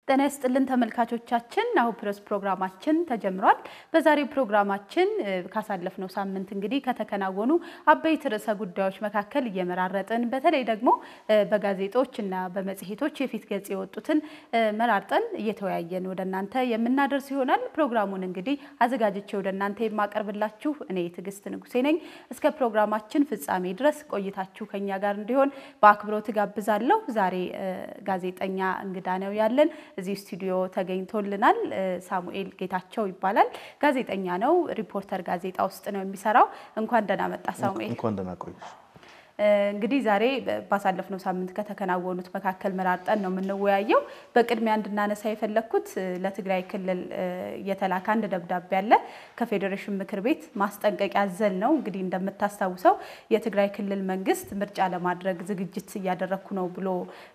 ጤና ይስጥልን ተመልካቾቻችን፣ ናሁ ፕረስ ፕሮግራማችን ተጀምሯል። በዛሬው ፕሮግራማችን ካሳለፍነው ሳምንት እንግዲህ ከተከናወኑ አበይት ርዕሰ ጉዳዮች መካከል እየመራረጥን በተለይ ደግሞ በጋዜጦች እና በመጽሔቶች የፊት ገጽ የወጡትን መራርጠን እየተወያየን ወደ እናንተ የምናደርስ ይሆናል። ፕሮግራሙን እንግዲህ አዘጋጅቼ ወደ እናንተ የማቀርብላችሁ እኔ ትዕግስት ንጉሴ ነኝ። እስከ ፕሮግራማችን ፍጻሜ ድረስ ቆይታችሁ ከኛ ጋር እንዲሆን በአክብሮት ጋብዛለሁ። ዛሬ ጋዜጠኛ እንግዳ ነው ያለን እዚህ ስቱዲዮ ተገኝቶልናል። ሳሙኤል ጌታቸው ይባላል። ጋዜጠኛ ነው። ሪፖርተር ጋዜጣ ውስጥ ነው የሚሰራው። እንኳን ደህና መጣ ሳሙኤል። እንኳን ደህና ቆየሽ። እንግዲህ ዛሬ ባሳለፍነው ሳምንት ከተከናወኑት መካከል መራርጠን ነው የምንወያየው። በቅድሚያ እንድናነሳ የፈለግኩት ለትግራይ ክልል የተላከ አንድ ደብዳቤ አለ ከፌዴሬሽን ምክር ቤት ማስጠንቀቂያ አዘል ነው። እንግዲህ እንደምታስታውሰው የትግራይ ክልል መንግስት ምርጫ ለማድረግ ዝግጅት እያደረግኩ ነው ብሎ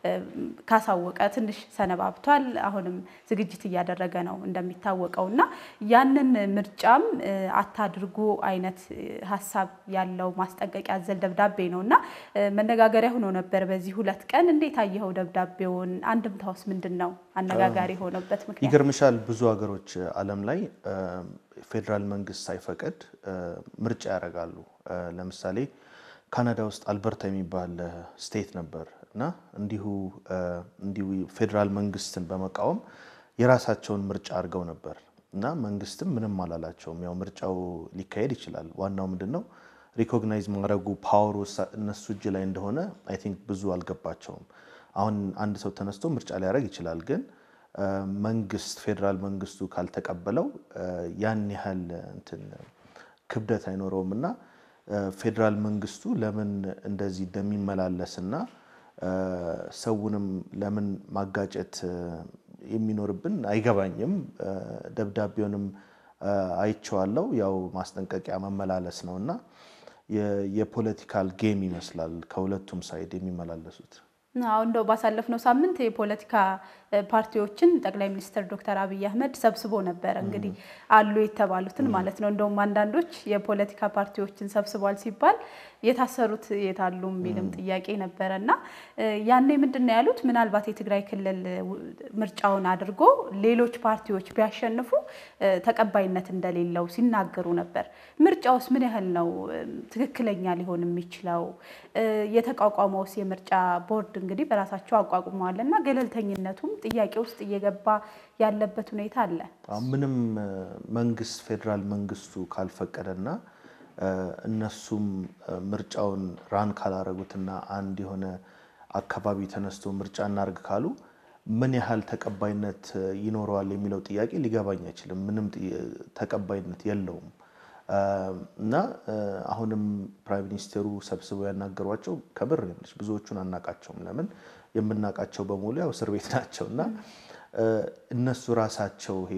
ካሳወቀ ትንሽ ሰነባብቷል። አሁንም ዝግጅት እያደረገ ነው እንደሚታወቀው እና ያንን ምርጫም አታድርጉ አይነት ሀሳብ ያለው ማስጠንቀቂያ አዘል ደብዳቤ ነው እና መነጋገሪያ ሆኖ ነበር በዚህ ሁለት ቀን። እንዴት አየኸው ደብዳቤውን? አንድምታውስ ምንድን ነው? አነጋጋሪ የሆነበት ምክንያት ይገርምሻል፣ ብዙ ሀገሮች ዓለም ላይ ፌዴራል መንግስት ሳይፈቅድ ምርጫ ያደርጋሉ። ለምሳሌ ካናዳ ውስጥ አልበርታ የሚባል ስቴት ነበር እና እንዲሁ እንዲሁ ፌዴራል መንግስትን በመቃወም የራሳቸውን ምርጫ አድርገው ነበር እና መንግስትም ምንም አላላቸውም። ያው ምርጫው ሊካሄድ ይችላል። ዋናው ምንድን ነው ሪኮግናይዝ ማድረጉ ፓወሩ እነሱ እጅ ላይ እንደሆነ አይ ቲንክ ብዙ አልገባቸውም። አሁን አንድ ሰው ተነስቶ ምርጫ ሊያደርግ ይችላል፣ ግን መንግስት ፌዴራል መንግስቱ ካልተቀበለው ያን ያህል እንትን ክብደት አይኖረውም እና ፌዴራል መንግስቱ ለምን እንደዚህ እንደሚመላለስና ሰውንም ለምን ማጋጨት የሚኖርብን አይገባኝም። ደብዳቤውንም አይቼዋለሁ። ያው ማስጠንቀቂያ መመላለስ ነው እና የፖለቲካል ጌም ይመስላል ከሁለቱም ሳይድ የሚመላለሱት። አሁን እንደው ባሳለፍነው ሳምንት የፖለቲካ ፓርቲዎችን ጠቅላይ ሚኒስትር ዶክተር አብይ አህመድ ሰብስቦ ነበረ። እንግዲህ አሉ የተባሉትን ማለት ነው። እንደውም አንዳንዶች የፖለቲካ ፓርቲዎችን ሰብስቧል ሲባል የታሰሩት የታሉ የሚልም ጥያቄ ነበረ እና ያኔ ምንድን ነው ያሉት? ምናልባት የትግራይ ክልል ምርጫውን አድርጎ ሌሎች ፓርቲዎች ቢያሸንፉ ተቀባይነት እንደሌለው ሲናገሩ ነበር። ምርጫውስ ምን ያህል ነው ትክክለኛ ሊሆን የሚችለው? የተቋቋመውስ የምርጫ ቦርድ እንግዲህ በራሳቸው አቋቁመዋል እና ገለልተኝነቱም ጥያቄ ውስጥ እየገባ ያለበት ሁኔታ አለ። ምንም መንግስት ፌዴራል መንግስቱ ካልፈቀደና እነሱም ምርጫውን ራን ካላረጉትና አንድ የሆነ አካባቢ ተነስቶ ምርጫ እናርግ ካሉ ምን ያህል ተቀባይነት ይኖረዋል የሚለው ጥያቄ ሊገባኝ አይችልም። ምንም ተቀባይነት የለውም እና አሁንም ፕራይም ሚኒስቴሩ ሰብስበው ያናገሯቸው ከምር ነች። ብዙዎቹን አናቃቸውም። ለምን የምናውቃቸው በሙሉ ያው እስር ቤት ናቸው እና እነሱ ራሳቸው ይሄ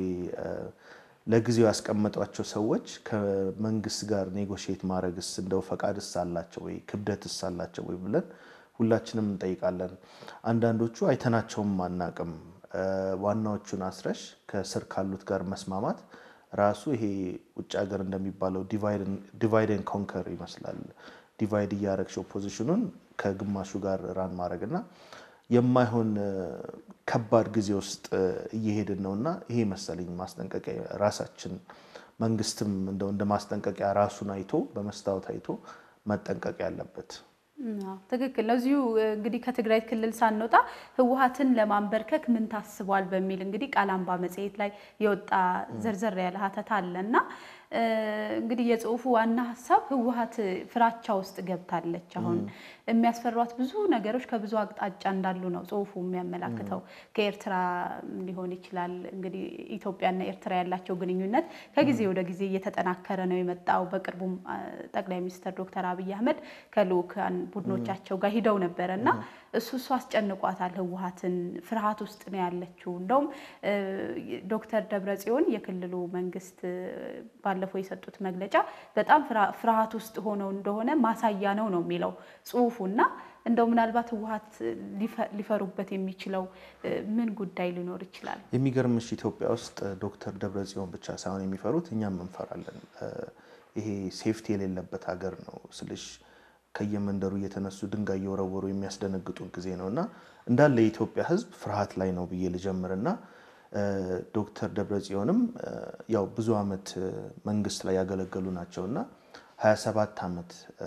ለጊዜው ያስቀመጧቸው ሰዎች ከመንግስት ጋር ኔጎሽየት ማድረግስ እንደው ፈቃድስ አላቸው ወይ ክብደትስ አላቸው ወይ ብለን ሁላችንም እንጠይቃለን። አንዳንዶቹ አይተናቸውም አናቅም። ዋናዎቹን አስረሽ ከስር ካሉት ጋር መስማማት ራሱ ይሄ ውጭ ሀገር እንደሚባለው ዲቫይድ ኮንከር ይመስላል። ዲቫይድ እያረግሽ ኦፖዚሽኑን ከግማሹ ጋር ራን ማድረግ እና የማይሆን ከባድ ጊዜ ውስጥ እየሄድን ነው እና ይሄ መሰለኝ ማስጠንቀቂያ ራሳችን መንግስትም እንደው እንደ ማስጠንቀቂያ ራሱን አይቶ በመስታወት አይቶ መጠንቀቅ ያለበት ትክክል ነው። እዚሁ እንግዲህ ከትግራይ ክልል ሳንወጣ ህወሓትን ለማንበርከክ ምን ታስቧል በሚል እንግዲህ ቃል አምባ መጽሔት ላይ የወጣ ዘርዘር ያለ ሀተታ አለ እና እንግዲህ የጽሁፉ ዋና ሀሳብ ህወሓት ፍራቻ ውስጥ ገብታለች። አሁን የሚያስፈሯት ብዙ ነገሮች ከብዙ አቅጣጫ እንዳሉ ነው ጽሁፉ የሚያመላክተው። ከኤርትራ ሊሆን ይችላል እንግዲህ ኢትዮጵያና ኤርትራ ያላቸው ግንኙነት ከጊዜ ወደ ጊዜ እየተጠናከረ ነው የመጣው። በቅርቡም ጠቅላይ ሚኒስትር ዶክተር አብይ አህመድ ከልኡካን ቡድኖቻቸው ጋር ሂደው ነበረ እና እሱ እሱ አስጨንቋታል። ህወሓትን ፍርሃት ውስጥ ነው ያለችው። እንደውም ዶክተር ደብረጽዮን የክልሉ መንግስት ባለፈው የሰጡት መግለጫ በጣም ፍርሃት ውስጥ ሆነው እንደሆነ ማሳያ ነው ነው የሚለው ጽሁፉ እና እንደው ምናልባት ህወሓት ሊፈሩበት የሚችለው ምን ጉዳይ ሊኖር ይችላል? የሚገርምሽ ኢትዮጵያ ውስጥ ዶክተር ደብረጽዮን ብቻ ሳይሆን የሚፈሩት እኛም እንፈራለን። ይሄ ሴፍቲ የሌለበት ሀገር ነው ስልሽ ከየመንደሩ እየተነሱ ድንጋይ እየወረወሩ የሚያስደነግጡን ጊዜ ነው እና እንዳለ የኢትዮጵያ ሕዝብ ፍርሃት ላይ ነው ብዬ ልጀምርና ዶክተር ደብረጽዮንም ያው ብዙ ዓመት መንግስት ላይ ያገለገሉ ናቸው እና 27 ዓመት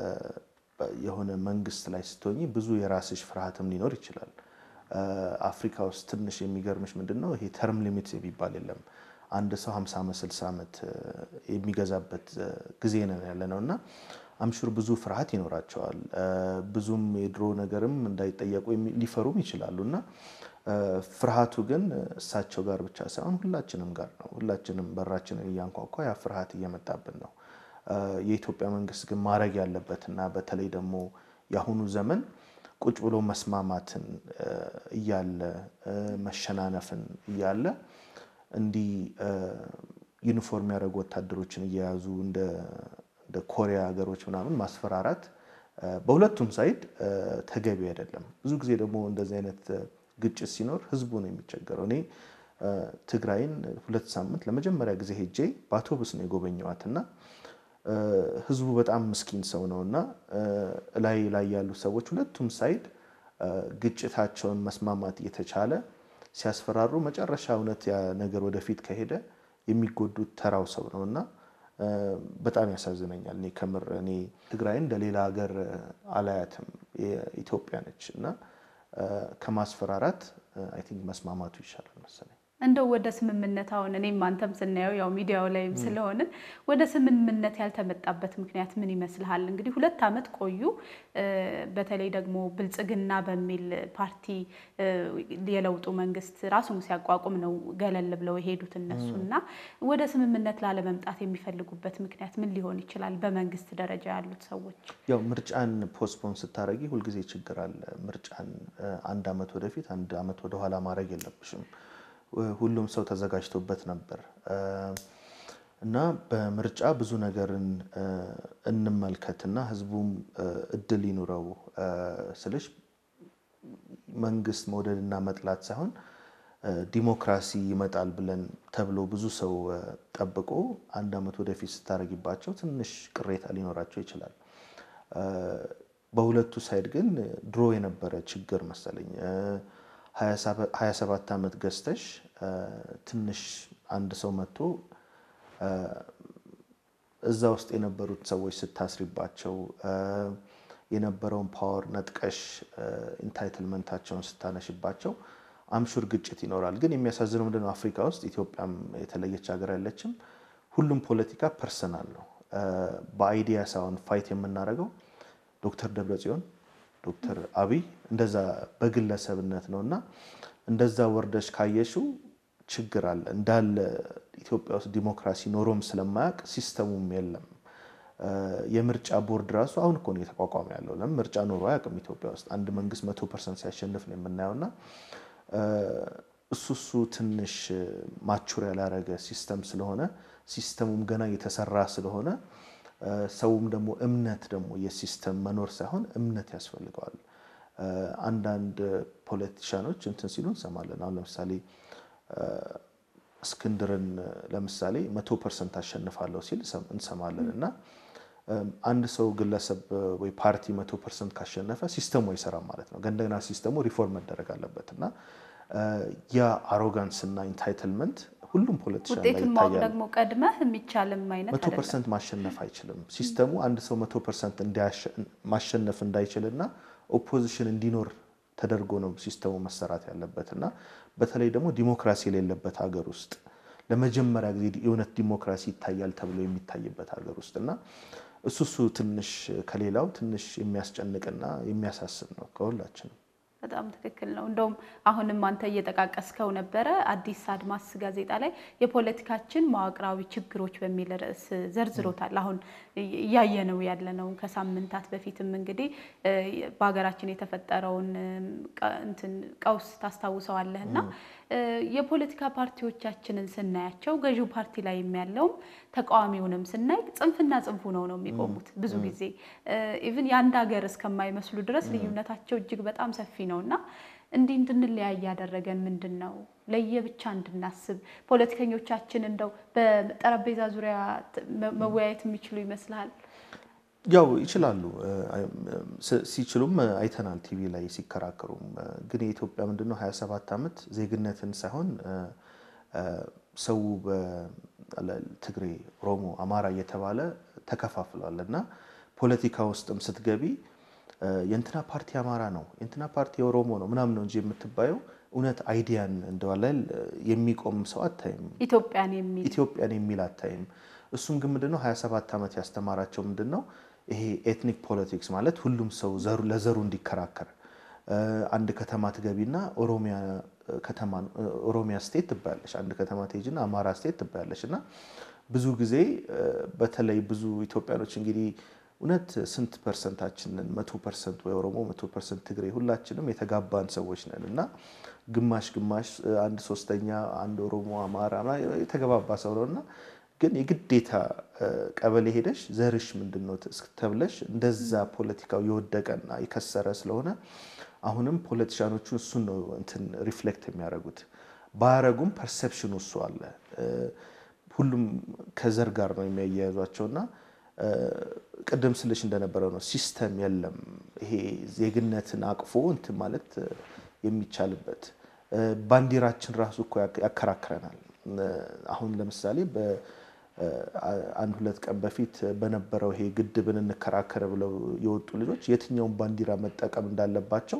የሆነ መንግስት ላይ ስትሆኝ ብዙ የራስሽ ፍርሃትም ሊኖር ይችላል። አፍሪካ ውስጥ ትንሽ የሚገርምሽ ምንድን ነው ይሄ ተርም ሊሚት የሚባል የለም። አንድ ሰው 50 ዓመት 60 ዓመት የሚገዛበት ጊዜ ነው ያለ ነው እና አምሹር ብዙ ፍርሃት ይኖራቸዋል። ብዙም የድሮ ነገርም እንዳይጠየቁ ሊፈሩም ይችላሉ እና ፍርሃቱ ግን እሳቸው ጋር ብቻ ሳይሆን ሁላችንም ጋር ነው። ሁላችንም በራችንን እያንኳኳ ያ ፍርሃት እየመጣብን ነው። የኢትዮጵያ መንግስት ግን ማድረግ ያለበትና በተለይ ደግሞ የአሁኑ ዘመን ቁጭ ብሎ መስማማትን እያለ መሸናነፍን እያለ እንዲህ ዩኒፎርም ያደረጉ ወታደሮችን እየያዙ እንደ ኮሪያ ሀገሮች ምናምን ማስፈራራት በሁለቱም ሳይድ ተገቢ አይደለም። ብዙ ጊዜ ደግሞ እንደዚህ አይነት ግጭት ሲኖር ህዝቡ ነው የሚቸገረው። እኔ ትግራይን ሁለት ሳምንት ለመጀመሪያ ጊዜ ሄጄ በአውቶቡስ ነው የጎበኘዋት እና ህዝቡ በጣም ምስኪን ሰው ነው እና ላይ ላይ ያሉ ሰዎች ሁለቱም ሳይድ ግጭታቸውን መስማማት እየተቻለ ሲያስፈራሩ መጨረሻ እውነት ያ ነገር ወደፊት ከሄደ የሚጎዱት ተራው ሰው ነው እና በጣም ያሳዝነኛል። እኔ ከምር እኔ ትግራይን እንደ ሌላ ሀገር አላያትም። ኢትዮጵያ ነች እና ከማስፈራራት አይ ቲንክ መስማማቱ ይሻላል መሰለኝ። እንደው ወደ ስምምነት አሁን እኔም አንተም ስናየው ያው ሚዲያው ላይም ስለሆንን ወደ ስምምነት ያልተመጣበት ምክንያት ምን ይመስልሃል? እንግዲህ ሁለት ዓመት ቆዩ። በተለይ ደግሞ ብልጽግና በሚል ፓርቲ የለውጡ መንግስት ራሱን ሲያቋቁም ነው ገለል ብለው የሄዱት እነሱ እና ወደ ስምምነት ላለመምጣት የሚፈልጉበት ምክንያት ምን ሊሆን ይችላል? በመንግስት ደረጃ ያሉት ሰዎች ያው ምርጫን ፖስትፖን ስታደረጊ ሁልጊዜ ችግር አለ። ምርጫን አንድ ዓመት ወደፊት አንድ ዓመት ወደኋላ ማድረግ የለብሽም። ሁሉም ሰው ተዘጋጅቶበት ነበር እና በምርጫ ብዙ ነገርን እንመልከትና ህዝቡም እድል ይኑረው ስልሽ መንግስት መውደድና መጥላት ሳይሆን ዲሞክራሲ ይመጣል ብለን ተብሎ ብዙ ሰው ጠብቆ አንድ ዓመት ወደፊት ስታደርጊባቸው ትንሽ ቅሬታ ሊኖራቸው ይችላል። በሁለቱ ሳይድ ግን ድሮ የነበረ ችግር መሰለኝ 27 ዓመት ገዝተሽ ትንሽ አንድ ሰው መጥቶ እዛ ውስጥ የነበሩት ሰዎች ስታስሪባቸው የነበረውን ፓወር ነጥቀሽ ኢንታይትልመንታቸውን ስታነሽባቸው አምሹር ግጭት ይኖራል። ግን የሚያሳዝነው ምንድነው አፍሪካ ውስጥ ኢትዮጵያም የተለየች ሀገር ያለችም ሁሉም ፖለቲካ ፐርሰናል ነው። በአይዲያ ሳይሆን ፋይት የምናደርገው ዶክተር ደብረጽዮን ዶክተር አብይ እንደዛ በግለሰብነት ነው እና እንደዛ ወርደሽ ካየሽው ችግር አለ እንዳለ ኢትዮጵያ ውስጥ ዲሞክራሲ ኖሮም ስለማያውቅ ሲስተሙም የለም። የምርጫ ቦርድ ራሱ አሁን እኮ ነው የተቋቋመ ያለው። ለምን ምርጫ ኖሮ አያውቅም ኢትዮጵያ ውስጥ አንድ መንግስት መቶ ፐርሰንት ሲያሸንፍ ነው የምናየው እና እሱ እሱ ትንሽ ማቹር ያላረገ ሲስተም ስለሆነ ሲስተሙም ገና እየተሰራ ስለሆነ ሰውም ደግሞ እምነት ደግሞ የሲስተም መኖር ሳይሆን እምነት ያስፈልገዋል። አንዳንድ ፖለቲሻኖች እንትን ሲሉ እንሰማለን። አሁን ለምሳሌ እስክንድርን ለምሳሌ መቶ ፐርሰንት አሸንፋለሁ ሲል እንሰማለን እና አንድ ሰው ግለሰብ ወይ ፓርቲ መቶ ፐርሰንት ካሸነፈ ሲስተሙ አይሰራም ማለት ነው። እንደገና ሲስተሙ ሪፎርም መደረግ አለበት እና ያ አሮጋንስ እና ኢንታይትልመንት ሁሉም ፖለቲሻን ላይ ውጤቱን ማወቅ ይታያል። ደግሞ ቀድመህ የሚቻልም አይነት መቶ አይደለም። ፐርሰንት ማሸነፍ አይችልም ሲስተሙ። አንድ ሰው መቶ ፐርሰንት ማሸነፍ እንዳይችልና ኦፖዚሽን እንዲኖር ተደርጎ ነው ሲስተሙ መሰራት ያለበት እና በተለይ ደግሞ ዲሞክራሲ የሌለበት ሀገር ውስጥ ለመጀመሪያ ጊዜ የእውነት ዲሞክራሲ ይታያል ተብሎ የሚታይበት ሀገር ውስጥ እና እሱ እሱ ትንሽ ከሌላው ትንሽ የሚያስጨንቅና የሚያሳስብ ነው ከሁላችንም። በጣም ትክክል ነው። እንደውም አሁንም አንተ እየጠቃቀስከው ነበረ አዲስ አድማስ ጋዜጣ ላይ የፖለቲካችን መዋቅራዊ ችግሮች በሚል ርዕስ ዘርዝሮታል። አሁን እያየነው ያለነው ከሳምንታት በፊትም እንግዲህ በሀገራችን የተፈጠረውን ቀ- እንትን ቀውስ ታስታውሰዋለህ እና የፖለቲካ ፓርቲዎቻችንን ስናያቸው ገዢው ፓርቲ ላይ ያለውም ተቃዋሚውንም ስናይ ጽንፍና ጽንፉ ነው ነው የሚቆሙት ብዙ ጊዜ ኢቭን የአንድ ሀገር እስከማይመስሉ ድረስ ልዩነታቸው እጅግ በጣም ሰፊ ነው እና እንዲህ እንድንለያይ ያደረገን ምንድን ነው? ለየብቻ እንድናስብ ፖለቲከኞቻችን እንደው በጠረጴዛ ዙሪያ ት- መ- መወያየት የሚችሉ ይመስልሃል? ያው ይችላሉ ሲችሉም አይተናል ቲቪ ላይ ሲከራከሩም። ግን የኢትዮጵያ ምንድነው 27 ዓመት ዜግነትን ሳይሆን ሰው በትግሬ፣ ኦሮሞ፣ አማራ እየተባለ ተከፋፍሏል እና ፖለቲካ ውስጥም ስትገቢ የእንትና ፓርቲ አማራ ነው የእንትና ፓርቲ የኦሮሞ ነው ምናምን ነው እንጂ የምትባየው እውነት አይዲያን እንደዋላል የሚቆም ሰው አታይም። ኢትዮጵያን የሚል ኢትዮጵያን የሚል አታይም። እሱም ግን ምንድነው 27 ዓመት ያስተማራቸው ምንድነው ይሄ ኤትኒክ ፖለቲክስ ማለት ሁሉም ሰው ለዘሩ እንዲከራከር አንድ ከተማ ትገቢና ኦሮሚያ ከተማ ኦሮሚያ ስቴት ትባያለሽ፣ አንድ ከተማ ትሄጂና አማራ ስቴት ትባያለሽ። እና ብዙ ጊዜ በተለይ ብዙ ኢትዮጵያኖች እንግዲህ እውነት ስንት ፐርሰንታችንን መቶ ፐርሰንት ወይ ኦሮሞ መቶ ፐርሰንት ትግሬ ሁላችንም የተጋባን ሰዎች ነን እና ግማሽ ግማሽ አንድ ሶስተኛ አንድ ኦሮሞ አማራ የተገባባ ሰው ነው እና ግን የግዴታ ቀበሌ ሄደሽ ዘርሽ ምንድን ነው ተብለሽ እንደዛ ፖለቲካው የወደቀና የከሰረ ስለሆነ አሁንም ፖለቲሻኖቹ እሱን ነው እንትን ሪፍሌክት የሚያደርጉት። ባያረጉም ፐርሰፕሽኑ እሱ አለ። ሁሉም ከዘር ጋር ነው የሚያያያዟቸውና ቅድም ስልሽ እንደነበረው ነው ሲስተም የለም። ይሄ ዜግነትን አቅፎ እንትን ማለት የሚቻልበት ባንዲራችን ራሱ እኮ ያከራክረናል። አሁን ለምሳሌ አንድ ሁለት ቀን በፊት በነበረው ይሄ ግድብን እንከራከር ብለው የወጡ ልጆች የትኛውን ባንዲራ መጠቀም እንዳለባቸው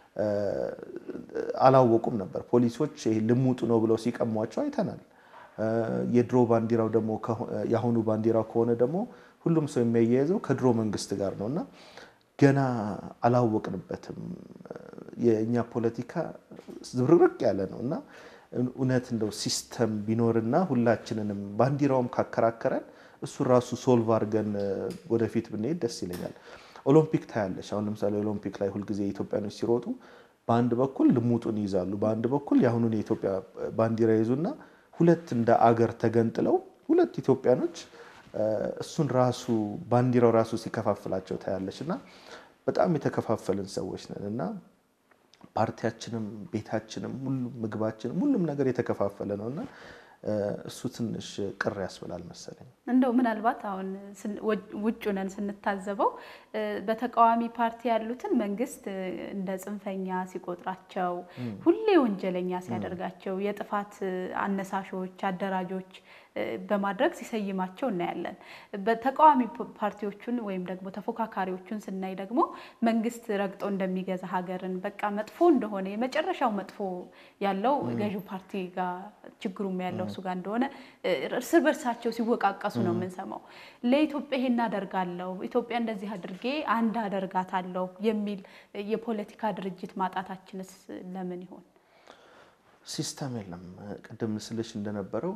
አላወቁም ነበር። ፖሊሶች ይሄ ልሙጡ ነው ብለው ሲቀሟቸው አይተናል። የድሮ ባንዲራው ደግሞ የአሁኑ ባንዲራው ከሆነ ደግሞ ሁሉም ሰው የሚያያይዘው ከድሮ መንግስት ጋር ነው እና ገና አላወቅንበትም። የእኛ ፖለቲካ ዝብርቅርቅ ያለ ነው እና እውነት እንደው ሲስተም ቢኖርና ሁላችንንም ባንዲራውም ካከራከረን እሱ ራሱ ሶልቭ አድርገን ወደፊት ብንሄድ ደስ ይለኛል። ኦሎምፒክ ታያለሽ። አሁን ለምሳሌ ኦሎምፒክ ላይ ሁልጊዜ ኢትዮጵያኖች ሲሮጡ በአንድ በኩል ልሙጡን ይይዛሉ፣ በአንድ በኩል የአሁኑን የኢትዮጵያ ባንዲራ ይዙና ሁለት እንደ አገር ተገንጥለው ሁለት ኢትዮጵያኖች እሱን ራሱ ባንዲራው ራሱ ሲከፋፍላቸው ታያለች እና በጣም የተከፋፈልን ሰዎች ነን እና ፓርቲያችንም ቤታችንም ሁሉም ምግባችንም ሁሉም ነገር የተከፋፈለ ነው እና እሱ ትንሽ ቅር ያስብላል መሰለኝ። እንደው ምናልባት አሁን ውጭ ነን ስንታዘበው በተቃዋሚ ፓርቲ ያሉትን መንግስት እንደ ጽንፈኛ ሲቆጥራቸው፣ ሁሌ ወንጀለኛ ሲያደርጋቸው፣ የጥፋት አነሳሾች፣ አደራጆች በማድረግ ሲሰይማቸው እናያለን። በተቃዋሚ ፓርቲዎቹን ወይም ደግሞ ተፎካካሪዎቹን ስናይ ደግሞ መንግስት ረግጦ እንደሚገዛ ሀገርን በቃ መጥፎ እንደሆነ የመጨረሻው መጥፎ ያለው ገዢው ፓርቲ ጋር ችግሩም ያለው እሱ ጋር እንደሆነ እርስ በርሳቸው ሲወቃቀሱ ነው የምንሰማው። ለኢትዮጵያ ይሄን አደርጋለሁ፣ ኢትዮጵያ እንደዚህ አድርጌ አንድ አደርጋታለሁ የሚል የፖለቲካ ድርጅት ማጣታችንስ ለምን ይሆን? ሲስተም የለም። ቅድም ስልሽ እንደነበረው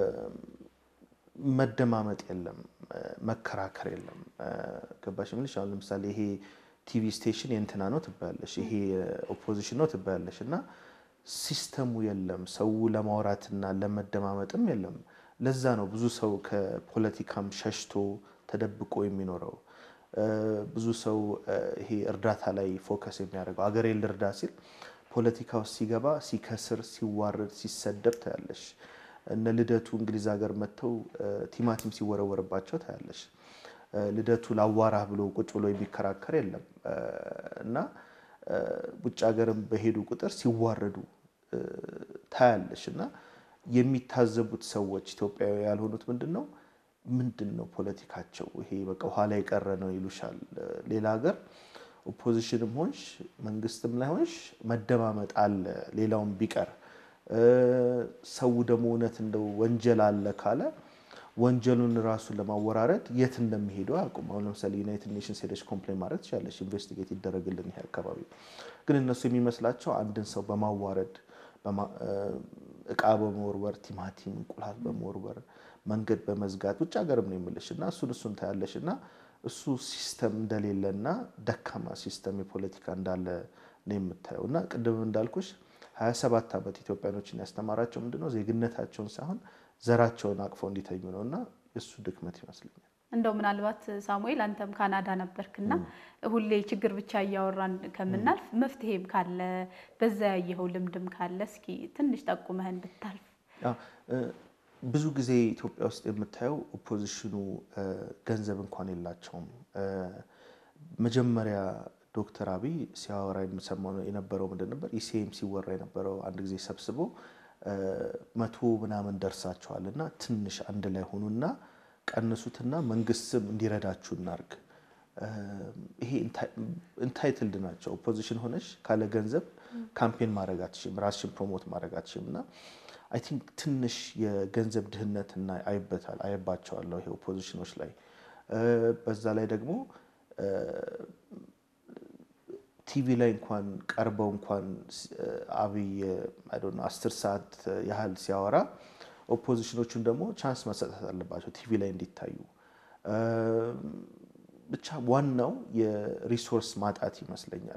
መደማመጥ የለም፣ መከራከር የለም። ገባሽ የምልሽ አሁን ለምሳሌ ይሄ ቲቪ ስቴሽን የእንትና ነው ትባያለሽ፣ ይሄ ኦፖዚሽን ነው ትባያለሽ እና ሲስተሙ የለም። ሰው ለማውራትና ለመደማመጥም የለም። ለዛ ነው ብዙ ሰው ከፖለቲካም ሸሽቶ ተደብቆ የሚኖረው። ብዙ ሰው ይሄ እርዳታ ላይ ፎከስ የሚያደርገው አገሬን ልርዳ ሲል ፖለቲካ ውስጥ ሲገባ ሲከስር፣ ሲዋረድ፣ ሲሰደብ ታያለሽ። እነ ልደቱ እንግሊዝ ሀገር መጥተው ቲማቲም ሲወረወርባቸው ታያለሽ። ልደቱ ላዋራህ ብሎ ቁጭ ብሎ የሚከራከር የለም እና ውጭ ሀገርም በሄዱ ቁጥር ሲዋረዱ ታያለሽ እና የሚታዘቡት ሰዎች ኢትዮጵያዊ ያልሆኑት ምንድን ነው ምንድን ነው ፖለቲካቸው ይሄ በቃ ኋላ የቀረ ነው ይሉሻል። ሌላ ሀገር ኦፖዚሽንም ሆንሽ መንግስትም ላይ ሆንሽ መደማመጥ አለ። ሌላውም ቢቀር ሰው ደግሞ እውነት እንደው ወንጀል አለ ካለ ወንጀሉን ራሱን ለማወራረድ የት እንደሚሄዱ አያውቁም። አሁን ለምሳሌ ዩናይትድ ኔሽንስ ሄደች ኮምፕሌን ማድረግ ትችላለች፣ ኢንቨስቲጌት ይደረግልን ይሄ አካባቢ። ግን እነሱ የሚመስላቸው አንድን ሰው በማዋረድ እቃ በመወርወር ቲማቲም፣ እንቁላል በመወርወር መንገድ በመዝጋት ውጭ ሀገርም ነው የምልሽ እና እሱን እሱን ታያለሽ እና እሱ ሲስተም እንደሌለና ደካማ ሲስተም የፖለቲካ እንዳለ ነው የምታየው እና ቅድም እንዳልኩሽ 27 ዓመት ኢትዮጵያኖችን ያስተማራቸው ምንድነው ዜግነታቸውን ሳይሆን ዘራቸውን አቅፈው እንዲተኙ ነው እና እሱ ድክመት ይመስለኛል። እንደው ምናልባት ሳሙኤል አንተም ካናዳ ነበርክና ሁሌ ችግር ብቻ እያወራን ከምናልፍ መፍትሄም ካለ በዛ ያየኸው ልምድም ካለ እስኪ ትንሽ ጠቁመህን ብታልፍ። ብዙ ጊዜ ኢትዮጵያ ውስጥ የምታየው ኦፖዚሽኑ ገንዘብ እንኳን የላቸውም። መጀመሪያ ዶክተር አብይ ሲያወራ የምሰማው የነበረው ምንድን ነበር? ኢሲኤም ሲወራ የነበረው አንድ ጊዜ ሰብስቦ መቶ ምናምን ደርሳቸዋል እና ትንሽ አንድ ላይ ሆኑና ቀንሱትና መንግስትም እንዲረዳችሁ እናርግ። ይሄ ኢንታይትልድ ናቸው። ኦፖዚሽን ሆነሽ ካለ ገንዘብ ካምፔን ማድረግ አትችም፣ ራስሽን ፕሮሞት ማድረግ አትችም እና አይ ቲንክ ትንሽ የገንዘብ ድህነት እና አይበታል አየባቸዋለሁ ይሄ ኦፖዚሽኖች ላይ በዛ ላይ ደግሞ ቲቪ ላይ እንኳን ቀርበው እንኳን አብይ አስር ሰዓት ያህል ሲያወራ ኦፖዚሽኖቹን ደግሞ ቻንስ መሰጠት አለባቸው ቲቪ ላይ እንዲታዩ። ብቻ ዋናው የሪሶርስ ማጣት ይመስለኛል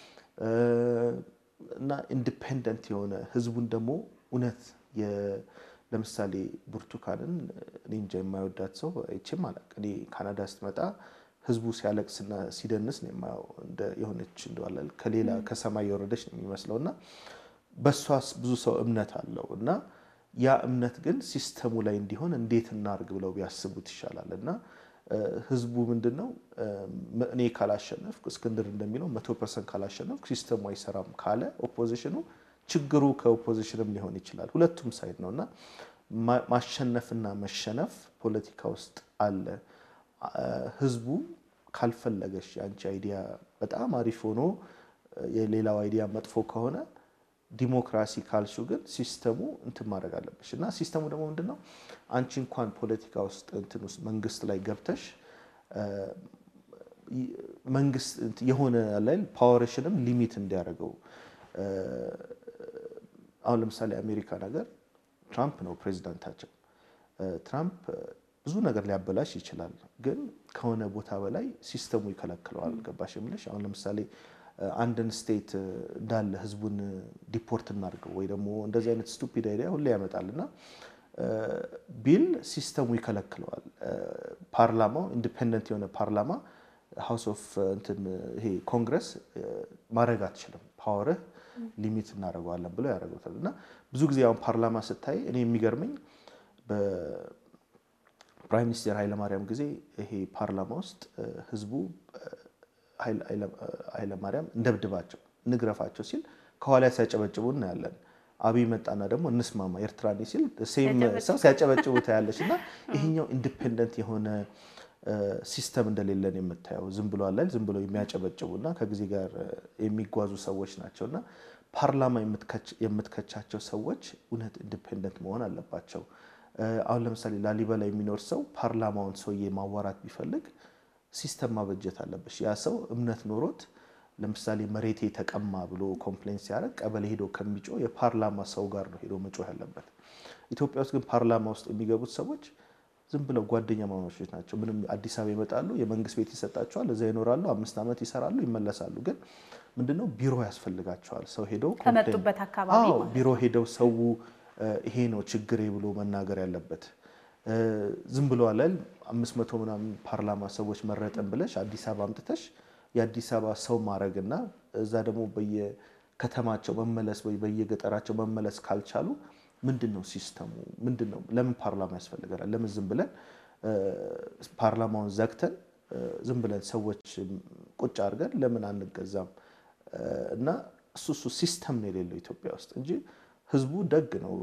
እና ኢንዲፔንደንት የሆነ ህዝቡን ደግሞ እውነት ለምሳሌ ብርቱካንን እኔ እንጃ የማይወዳት ሰው አይቼም አላውቅም። እኔ ካናዳ ስትመጣ ህዝቡ ሲያለቅስና ሲደንስ ነው የማየው። የሆነች እንደዋለ ከሌላ ከሰማይ የወረደች ነው የሚመስለው እና በእሷ ብዙ ሰው እምነት አለው እና ያ እምነት ግን ሲስተሙ ላይ እንዲሆን እንዴት እናርግ ብለው ቢያስቡት ይሻላል እና ህዝቡ ምንድን ነው እኔ ካላሸነፍኩ እስክንድር እንደሚለው መቶ ፐርሰንት ካላሸነፍኩ ሲስተሙ አይሰራም ካለ ኦፖዚሽኑ ችግሩ ከኦፖዚሽንም ሊሆን ይችላል። ሁለቱም ሳይድ ነው እና ማሸነፍና መሸነፍ ፖለቲካ ውስጥ አለ። ህዝቡ ካልፈለገሽ የአንቺ አይዲያ በጣም አሪፍ ሆኖ የሌላው አይዲያ መጥፎ ከሆነ ዲሞክራሲ ካልሹ ግን ሲስተሙ እንትን ማድረግ አለብሽ እና ሲስተሙ ደግሞ ምንድን ነው አንቺ እንኳን ፖለቲካ ውስጥ እንትን ውስጥ መንግስት ላይ ገብተሽ መንግስት የሆነ ላይ ፓወርሽንም ሊሚት እንዲያደርገው አሁን ለምሳሌ አሜሪካ ነገር ትራምፕ ነው ፕሬዚዳንታቸው። ትራምፕ ብዙ ነገር ሊያበላሽ ይችላል፣ ግን ከሆነ ቦታ በላይ ሲስተሙ ይከለክለዋል። ገባሽ የምልሽ አሁን ለምሳሌ አንድን ስቴት እንዳለ ህዝቡን ዲፖርት እናድርገው ወይ ደግሞ እንደዚህ አይነት ስቱፒድ አይዲያ ሁሌ ያመጣል እና ቢል ሲስተሙ ይከለክለዋል። ፓርላማው ኢንዲፔንደንት የሆነ ፓርላማ ሃውስ ኦፍ እንትን ይሄ ኮንግረስ ማድረግ አትችልም፣ ፓወርህ ሊሚት እናደርገዋለን ብለው ያደርጉታል። እና ብዙ ጊዜ አሁን ፓርላማ ስታይ እኔ የሚገርመኝ በፕራይም ሚኒስቴር ኃይለማርያም ጊዜ ይሄ ፓርላማ ውስጥ ህዝቡ ኃይለማርያም እንደብድባቸው እንግረፋቸው ሲል ከኋላ ሲያጨበጭቡ እናያለን። አብይ መጣና ደግሞ እንስማማ ኤርትራኒ ሲል ሴም ሰው ሲያጨበጭቡ ታያለች። እና ይሄኛው ኢንዲፔንደንት የሆነ ሲስተም እንደሌለን የምታየው ዝም ብሎ አለ ዝም ብሎ የሚያጨበጭቡ እና ከጊዜ ጋር የሚጓዙ ሰዎች ናቸው። እና ፓርላማ የምትከቻቸው ሰዎች እውነት ኢንዲፔንደንት መሆን አለባቸው። አሁን ለምሳሌ ላሊበላ የሚኖር ሰው ፓርላማውን ሰውዬ ማዋራት ቢፈልግ ሲስተም ማበጀት አለብሽ። ያ ሰው እምነት ኖሮት ለምሳሌ መሬቴ ተቀማ ብሎ ኮምፕሌን ሲያደርግ ቀበሌ ሄዶ ከሚጮ የፓርላማ ሰው ጋር ነው ሄዶ መጮህ ያለበት። ኢትዮጵያ ውስጥ ግን ፓርላማ ውስጥ የሚገቡት ሰዎች ዝም ብለው ጓደኛ ማማቾች ናቸው። ምንም አዲስ አበባ ይመጣሉ፣ የመንግስት ቤት ይሰጣቸዋል፣ እዛ ይኖራሉ፣ አምስት ዓመት ይሰራሉ፣ ይመለሳሉ። ግን ምንድነው ቢሮ ያስፈልጋቸዋል። ሰው ሄደው ከመጡበት አካባቢ ቢሮ ሄደው ሰው ይሄ ነው ችግሬ ብሎ መናገር ያለበት ዝም ብሎ አለል አምስት መቶ ምናምን ፓርላማ ሰዎች መረጠን ብለሽ አዲስ አበባ አምጥተሽ የአዲስ አበባ ሰው ማድረግና እዛ ደግሞ በየከተማቸው መመለስ ወይ በየገጠራቸው መመለስ ካልቻሉ ምንድን ነው ሲስተሙ? ምንድን ነው? ለምን ፓርላማ ያስፈልገናል? ለምን ዝም ብለን ፓርላማውን ዘግተን ዝም ብለን ሰዎች ቁጭ አድርገን ለምን አንገዛም? እና እሱ እሱ ሲስተም ነው የሌለው ኢትዮጵያ ውስጥ እንጂ ህዝቡ ደግ ነው።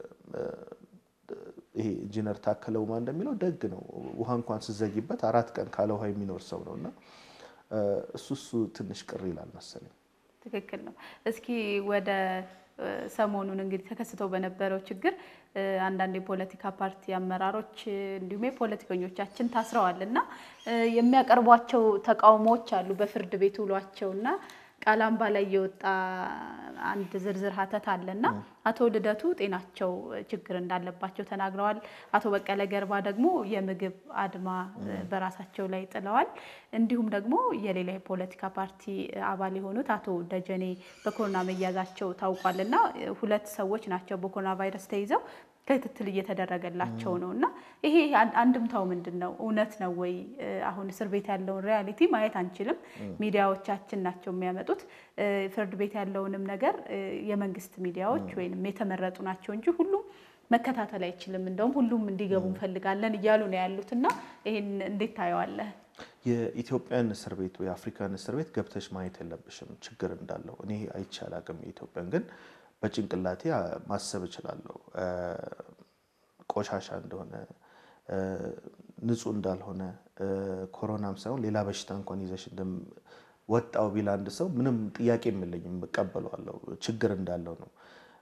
ይሄ ኢንጂነር ታከለ ኡማ እንደሚለው ደግ ነው። ውሃ እንኳን ስዘጊበት አራት ቀን ካለ ውሃ የሚኖር ሰው ነው እና እሱ እሱ ትንሽ ቅር ይላል መሰለኝ። ትክክል ነው። እስኪ ወደ ሰሞኑን እንግዲህ ተከስተው በነበረው ችግር አንዳንድ የፖለቲካ ፓርቲ አመራሮች እንዲሁም የፖለቲከኞቻችን ታስረዋል እና የሚያቀርቧቸው ተቃውሞዎች አሉ በፍርድ ቤት ውሏቸው እና ቃላምባ ላይ የወጣ አንድ ዝርዝር ሀተት አለና አቶ ልደቱ ጤናቸው ችግር እንዳለባቸው ተናግረዋል። አቶ በቀለ ገርባ ደግሞ የምግብ አድማ በራሳቸው ላይ ጥለዋል። እንዲሁም ደግሞ የሌላ የፖለቲካ ፓርቲ አባል የሆኑት አቶ ደጀኔ በኮሮና መያዛቸው ታውቋል እና ሁለት ሰዎች ናቸው በኮሮና ቫይረስ ተይዘው ክትትል እየተደረገላቸው ነው እና ይሄ አንድምታው ምንድን ነው? እውነት ነው ወይ? አሁን እስር ቤት ያለውን ሪያሊቲ ማየት አንችልም። ሚዲያዎቻችን ናቸው የሚያመጡት። ፍርድ ቤት ያለውንም ነገር የመንግስት ሚዲያዎች ወይም የተመረጡ ናቸው እንጂ ሁሉም መከታተል አይችልም። እንደውም ሁሉም እንዲገቡ እንፈልጋለን እያሉ ነው ያሉት እና ይህን እንዴት ታየዋለህ? የኢትዮጵያን እስር ቤት ወይ የአፍሪካን እስር ቤት ገብተሽ ማየት የለብሽም ችግር እንዳለው። እኔ አይቼ አላቅም። የኢትዮጵያን ግን በጭንቅላቴ ማሰብ እችላለሁ። ቆሻሻ እንደሆነ ንጹህ እንዳልሆነ ኮሮናም ሳይሆን ሌላ በሽታ እንኳን ይዘሽ ወጣው ቢል አንድ ሰው ምንም ጥያቄ የለኝም፣ እቀበለዋለሁ። ችግር እንዳለው ነው።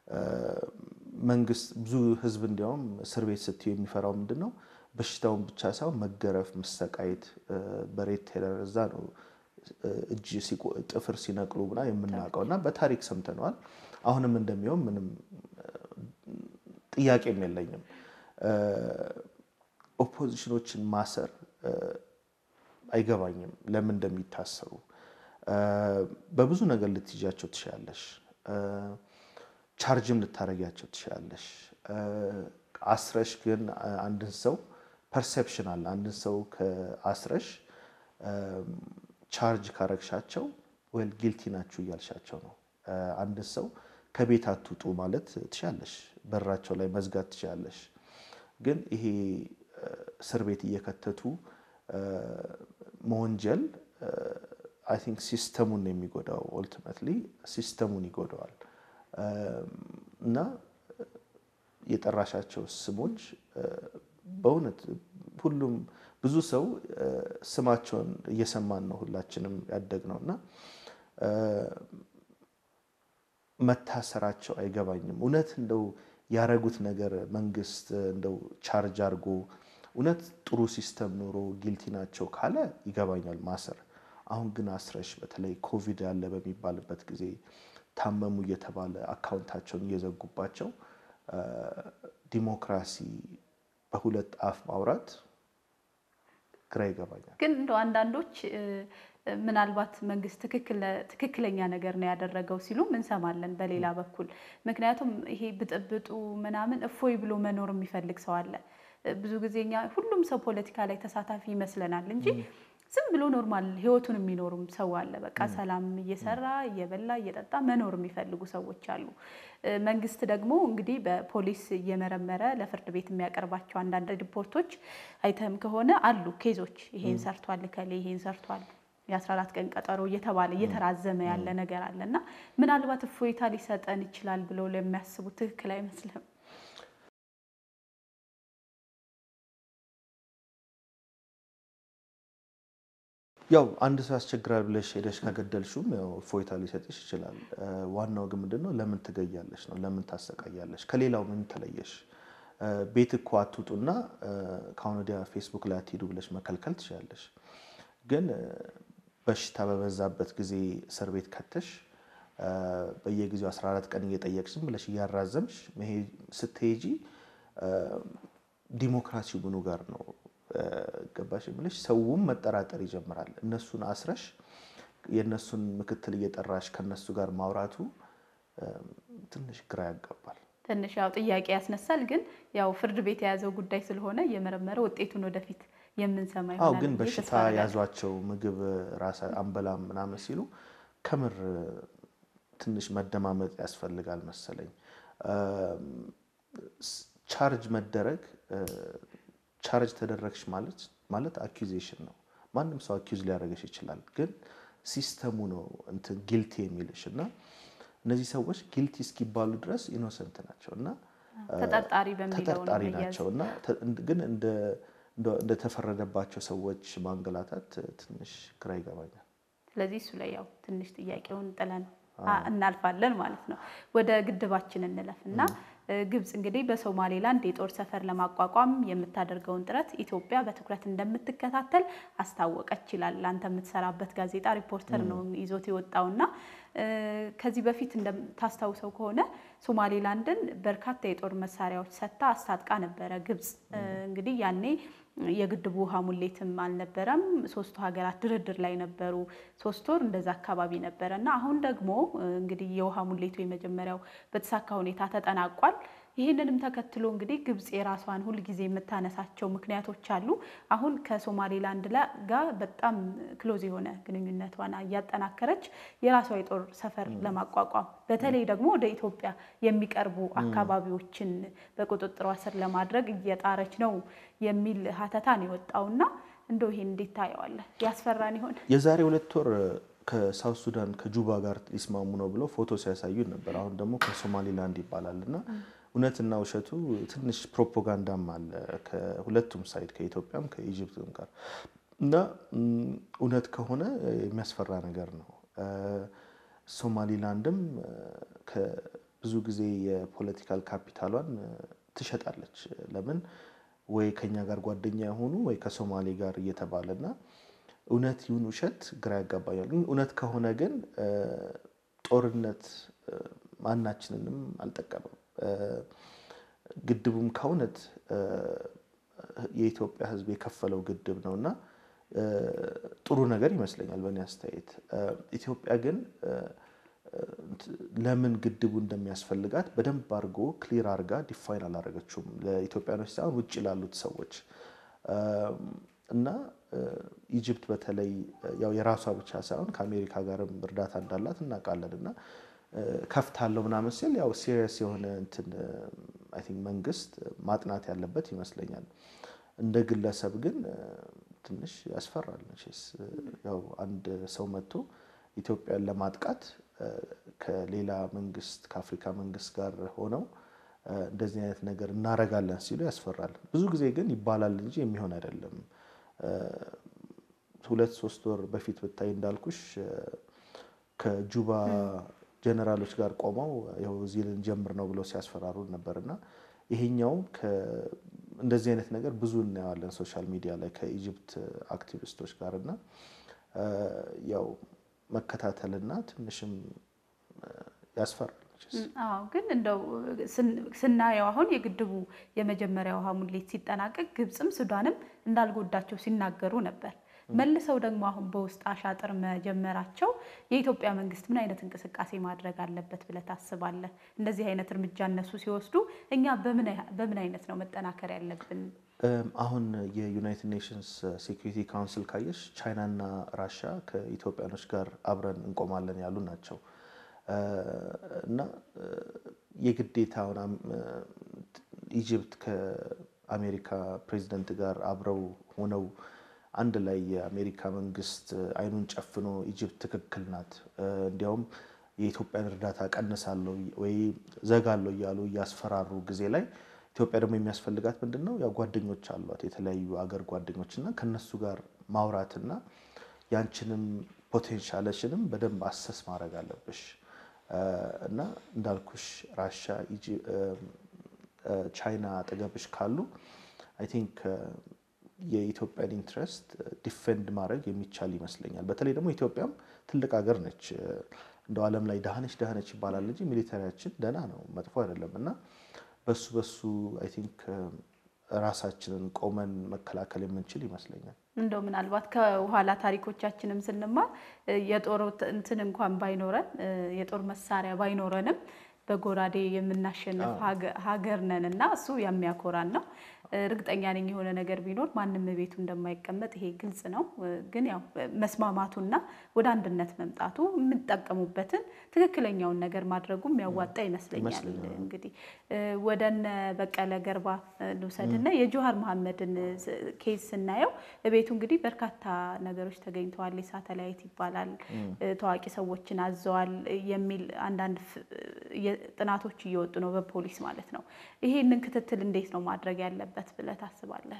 መንግስት ብዙ ህዝብ እንዲያውም እስር ቤት ስትዩ የሚፈራው ምንድን ነው? በሽታውን ብቻ ሳይሆን መገረፍ፣ መሰቃየት በሬት ቴለር እዛ ነው እጅ ጥፍር ሲነቅሉ ምና የምናውቀው እና በታሪክ ሰምተነዋል። አሁንም እንደሚሆን ምንም ጥያቄም የለኝም። ኦፖዚሽኖችን ማሰር አይገባኝም ለምን እንደሚታሰሩ። በብዙ ነገር ልትይዣቸው ትችላለሽ፣ ቻርጅም ልታደርጊያቸው ትችላለሽ። አስረሽ ግን አንድን ሰው ፐርሴፕሽን አለ። አንድን ሰው ከአስረሽ ቻርጅ ካረግሻቸው ወል ጊልቲ ናችሁ እያልሻቸው ነው። አንድን ሰው ከቤት አትውጡ ማለት ትችላለሽ፣ በራቸው ላይ መዝጋት ትችላለሽ። ግን ይሄ እስር ቤት እየከተቱ መወንጀል አይ ቲንክ ሲስተሙን ነው የሚጎዳው። ኦልቲሜትሊ ሲስተሙን ይጎዳዋል። እና የጠራሻቸው ስሞች በእውነት ሁሉም ብዙ ሰው ስማቸውን እየሰማን ነው ሁላችንም ያደግነው እና መታሰራቸው አይገባኝም። እውነት እንደው ያረጉት ነገር መንግስት እንደው ቻርጅ አድርጎ እውነት ጥሩ ሲስተም ኖሮ ጊልቲ ናቸው ካለ ይገባኛል ማሰር። አሁን ግን አስረሽ በተለይ ኮቪድ ያለ በሚባልበት ጊዜ ታመሙ እየተባለ አካውንታቸውን እየዘጉባቸው ዲሞክራሲ በሁለት አፍ ማውራት ግራ ይገባኛል። ግን እንደው አንዳንዶች ምናልባት መንግስት ትክክለኛ ነገር ነው ያደረገው ሲሉም እንሰማለን በሌላ በኩል። ምክንያቱም ይሄ ብጥብጡ ምናምን እፎይ ብሎ መኖር የሚፈልግ ሰው አለ። ብዙ ጊዜ እኛ ሁሉም ሰው ፖለቲካ ላይ ተሳታፊ ይመስለናል እንጂ ዝም ብሎ ኖርማል ህይወቱን የሚኖሩም ሰው አለ። በቃ ሰላም እየሰራ እየበላ እየጠጣ መኖር የሚፈልጉ ሰዎች አሉ። መንግስት ደግሞ እንግዲህ በፖሊስ እየመረመረ ለፍርድ ቤት የሚያቀርባቸው አንዳንድ ሪፖርቶች አይተም ከሆነ አሉ ኬዞች ይሄን ሰርቷል እከሌ ይሄን ሰርቷል የ14 ቀን ቀጠሮ እየተባለ እየተራዘመ ያለ ነገር አለ እና ምናልባት እፎይታ ሊሰጠን ይችላል ብለው ለሚያስቡ ትክክል አይመስልም። ያው አንድ ሰው ያስቸግራል ብለሽ ሄደሽ ከገደልሽውም ያው እፎይታ ሊሰጥሽ ይችላል። ዋናው ግን ምንድን ነው ለምን ትገያለሽ ነው፣ ለምን ታሰቃያለሽ? ከሌላው ምን ተለየሽ? ቤት እኮ አትውጡና ከአሁን ወዲያ ፌስቡክ ላይ አትሄዱ ብለሽ መከልከል ትችላለሽ። ግን በሽታ በበዛበት ጊዜ እስር ቤት ከተሽ በየጊዜው 14 ቀን እየጠየቅሽ ዝም ብለሽ እያራዘምሽ ስትሄጂ ዲሞክራሲው ምኑ ጋር ነው ገባሽ ብለሽ ሰውም መጠራጠር ይጀምራል። እነሱን አስረሽ የእነሱን ምክትል እየጠራሽ ከነሱ ጋር ማውራቱ ትንሽ ግራ ያጋባል። ትንሽ ያው ጥያቄ ያስነሳል። ግን ያው ፍርድ ቤት የያዘው ጉዳይ ስለሆነ እየመረመረ ውጤቱን ወደፊት የምንሰማ አዎ ይሆናል። ግን ብዬ በሽታ ተስፋ አደርጋለሁ። ያዟቸው ምግብ ራሳ አንበላም ምናምን ሲሉ ከምር ትንሽ መደማመጥ ያስፈልጋል መሰለኝ። ቻርጅ መደረግ ቻርጅ ተደረግሽ ማለት ማለት አኪዜሽን ነው። ማንም ሰው አኪዝ ሊያደርግሽ ይችላል። ግን ሲስተሙ ነው እንትን ጊልቲ የሚልሽ እና እነዚህ ሰዎች ጊልቲ እስኪባሉ ድረስ ኢኖሰንት ናቸው እና ተጠርጣሪ በሚለው ነው ተጠርጣሪ መያዝ። ናቸው እና ተ- ግን እንደ እንደ- እንደተፈረደባቸው ሰዎች ማንገላታት ትንሽ ግራ ይገባኛል። ስለዚህ እሱ ላይ ያው ትንሽ ጥያቄውን ጥለን አ- እናልፋለን ማለት ነው። ወደ ግድባችን እንለፍ እና እ፣ ግብጽ እንግዲህ በሶማሌላንድ የጦር ሰፈር ለማቋቋም የምታደርገውን ጥረት ኢትዮጵያ በትኩረት እንደምትከታተል አስታወቀች ይላል። አንተ የምትሰራበት ጋዜጣ ሪፖርተር ነው ይዞት የወጣውና እ፣ ከዚህ በፊት እንደምታስታውሰው ከሆነ ሶማሌላንድን በርካታ የጦር መሳሪያዎች ሰጥታ አስታጥቃ ነበረ ግብጽ። እ፣ እንግዲህ ያኔ የግድቡ ውሃ ሙሌትም አልነበረም። ሶስቱ ሀገራት ድርድር ላይ ነበሩ። ሶስት ወር እንደዛ አካባቢ ነበረ እና አሁን ደግሞ እ፣ እንግዲህ የውሃ ሙሌቱ የመጀመሪያው በተሳካ ሁኔታ ተጠናቋል። ይህንንም ተከትሎ እንግዲህ ግብጽ የራሷን ሁልጊዜ የምታነሳቸው ምክንያቶች አሉ። አሁን ከሶማሌላንድ ጋር በጣም ክሎዝ የሆነ ግንኙነቷን እያጠናከረች የራሷ የጦር ሰፈር ለማቋቋም በተለይ ደግሞ ወደ ኢትዮጵያ የሚቀርቡ አካባቢዎችን በቁጥጥሯ ስር ለማድረግ እየጣረች ነው የሚል ሀተታ ነው የወጣውና እንደው ይሄን እንዴት ታየዋለህ? ያስፈራን ይሆን? የዛሬ ሁለት ወር ከሳውት ሱዳን ከጁባ ጋር ሊስማሙ ነው ብለው ፎቶ ሲያሳዩን ነበር። አሁን ደግሞ ከሶማሊላንድ ይባላል እና እውነትና ውሸቱ ትንሽ ፕሮፓጋንዳም አለ ከሁለቱም ሳይድ ከኢትዮጵያም ከኢጅፕትም ጋር እና እውነት ከሆነ የሚያስፈራ ነገር ነው። ሶማሊላንድም ብዙ ጊዜ የፖለቲካል ካፒታሏን ትሸጣለች። ለምን ወይ ከኛ ጋር ጓደኛ የሆኑ ወይ ከሶማሌ ጋር እየተባለ እና እውነት ይሁን ውሸት ግራ ያጋባኛል። ግን እውነት ከሆነ ግን ጦርነት ማናችንንም አልጠቀመም። ግድቡም ከእውነት የኢትዮጵያ ሕዝብ የከፈለው ግድብ ነው እና ጥሩ ነገር ይመስለኛል በእኔ አስተያየት። ኢትዮጵያ ግን ለምን ግድቡ እንደሚያስፈልጋት በደንብ አድርጎ ክሊር አድርጋ ዲፋይን አላደረገችውም ለኢትዮጵያኖች ሳይሆን ውጭ ላሉት ሰዎች እና ኢጅፕት በተለይ ያው የራሷ ብቻ ሳይሆን ከአሜሪካ ጋርም እርዳታ እንዳላት እናውቃለን እና ከፍታለሁ ምናምን ሲል ያው ሲሪየስ የሆነ እንትን አይ ቲንክ መንግስት ማጥናት ያለበት ይመስለኛል። እንደ ግለሰብ ግን ትንሽ ያስፈራል። መቼስ ያው አንድ ሰው መጥቶ ኢትዮጵያን ለማጥቃት ከሌላ መንግስት ከአፍሪካ መንግስት ጋር ሆነው እንደዚህ አይነት ነገር እናረጋለን ሲሉ ያስፈራል። ብዙ ጊዜ ግን ይባላል እንጂ የሚሆን አይደለም። ሁለት ሶስት ወር በፊት ብታይ እንዳልኩሽ ከጁባ ጀነራሎች ጋር ቆመው ይኸው እዚህ ልንጀምር ነው ብለው ሲያስፈራሩ ነበር እና ይሄኛው እንደዚህ አይነት ነገር ብዙ እናየዋለን ሶሻል ሚዲያ ላይ ከኢጅፕት አክቲቪስቶች ጋር እና ያው መከታተልና ትንሽም ያስፈራል። አዎ ግን እንደው ስናየው አሁን የግድቡ የመጀመሪያ ውሃ ሙሌት ሲጠናቀቅ ግብፅም ሱዳንም እንዳልጎዳቸው ሲናገሩ ነበር። መልሰው ደግሞ አሁን በውስጥ አሻጥር መጀመራቸው የኢትዮጵያ መንግስት ምን አይነት እንቅስቃሴ ማድረግ አለበት ብለህ ታስባለህ? እንደዚህ አይነት እርምጃ እነሱ ሲወስዱ እኛ በምን አይነት ነው መጠናከር ያለብን? አሁን የዩናይትድ ኔሽንስ ሴኩሪቲ ካውንስል ካየሽ ቻይናና ራሻ ከኢትዮጵያኖች ጋር አብረን እንቆማለን ያሉ ናቸው እና የግዴታ ኢጅፕት ከአሜሪካ ፕሬዚደንት ጋር አብረው ሆነው አንድ ላይ የአሜሪካ መንግስት አይኑን ጨፍኖ ኢጅፕት ትክክል ናት፣ እንዲያውም የኢትዮጵያን እርዳታ ቀንሳለሁ ወይ ዘጋለሁ እያሉ እያስፈራሩ ጊዜ ላይ ኢትዮጵያ ደግሞ የሚያስፈልጋት ምንድን ነው? ያው ጓደኞች አሏት የተለያዩ አገር ጓደኞች እና ከነሱ ጋር ማውራትና ያንችንም ፖቴንሻለሽንም በደንብ አሰስ ማድረግ አለብሽ እና እንዳልኩሽ ራሻ፣ ቻይና አጠገብሽ ካሉ አይ ቲንክ የኢትዮጵያን ኢንትረስት ዲፌንድ ማድረግ የሚቻል ይመስለኛል። በተለይ ደግሞ ኢትዮጵያም ትልቅ ሀገር ነች። እንደው ዓለም ላይ ደሃነች ደሃነች ይባላል እንጂ ሚሊተሪያችን ደህና ነው፣ መጥፎ አይደለም እና በሱ በሱ አይ ቲንክ ራሳችንን ቆመን መከላከል የምንችል ይመስለኛል። እንደው ምናልባት ከኋላ ታሪኮቻችንም ስንማር የጦር እንትን እንኳን ባይኖረን የጦር መሳሪያ ባይኖረንም በጎራዴ የምናሸንፍ ሀገር ነን እና እሱ የሚያኮራን ነው። እርግጠኛ ነኝ የሆነ ነገር ቢኖር ማንም ቤቱ እንደማይቀመጥ ይሄ ግልጽ ነው። ግን ያው መስማማቱና ወደ አንድነት መምጣቱ የምንጠቀሙበትን ትክክለኛውን ነገር ማድረጉ የሚያዋጣ ይመስለኛል። እንግዲህ ወደነ በቀለ ገርባ ልውሰድና የጆሀር መሐመድን ኬዝ ስናየው ቤቱ እንግዲህ በርካታ ነገሮች ተገኝተዋል። የሳተላይት ይባላል ታዋቂ ሰዎችን አዘዋል የሚል አንዳንድ ጥናቶች እየወጡ ነው፣ በፖሊስ ማለት ነው። ይሄንን ክትትል እንዴት ነው ማድረግ ያለበት ብለህ ታስባለህ?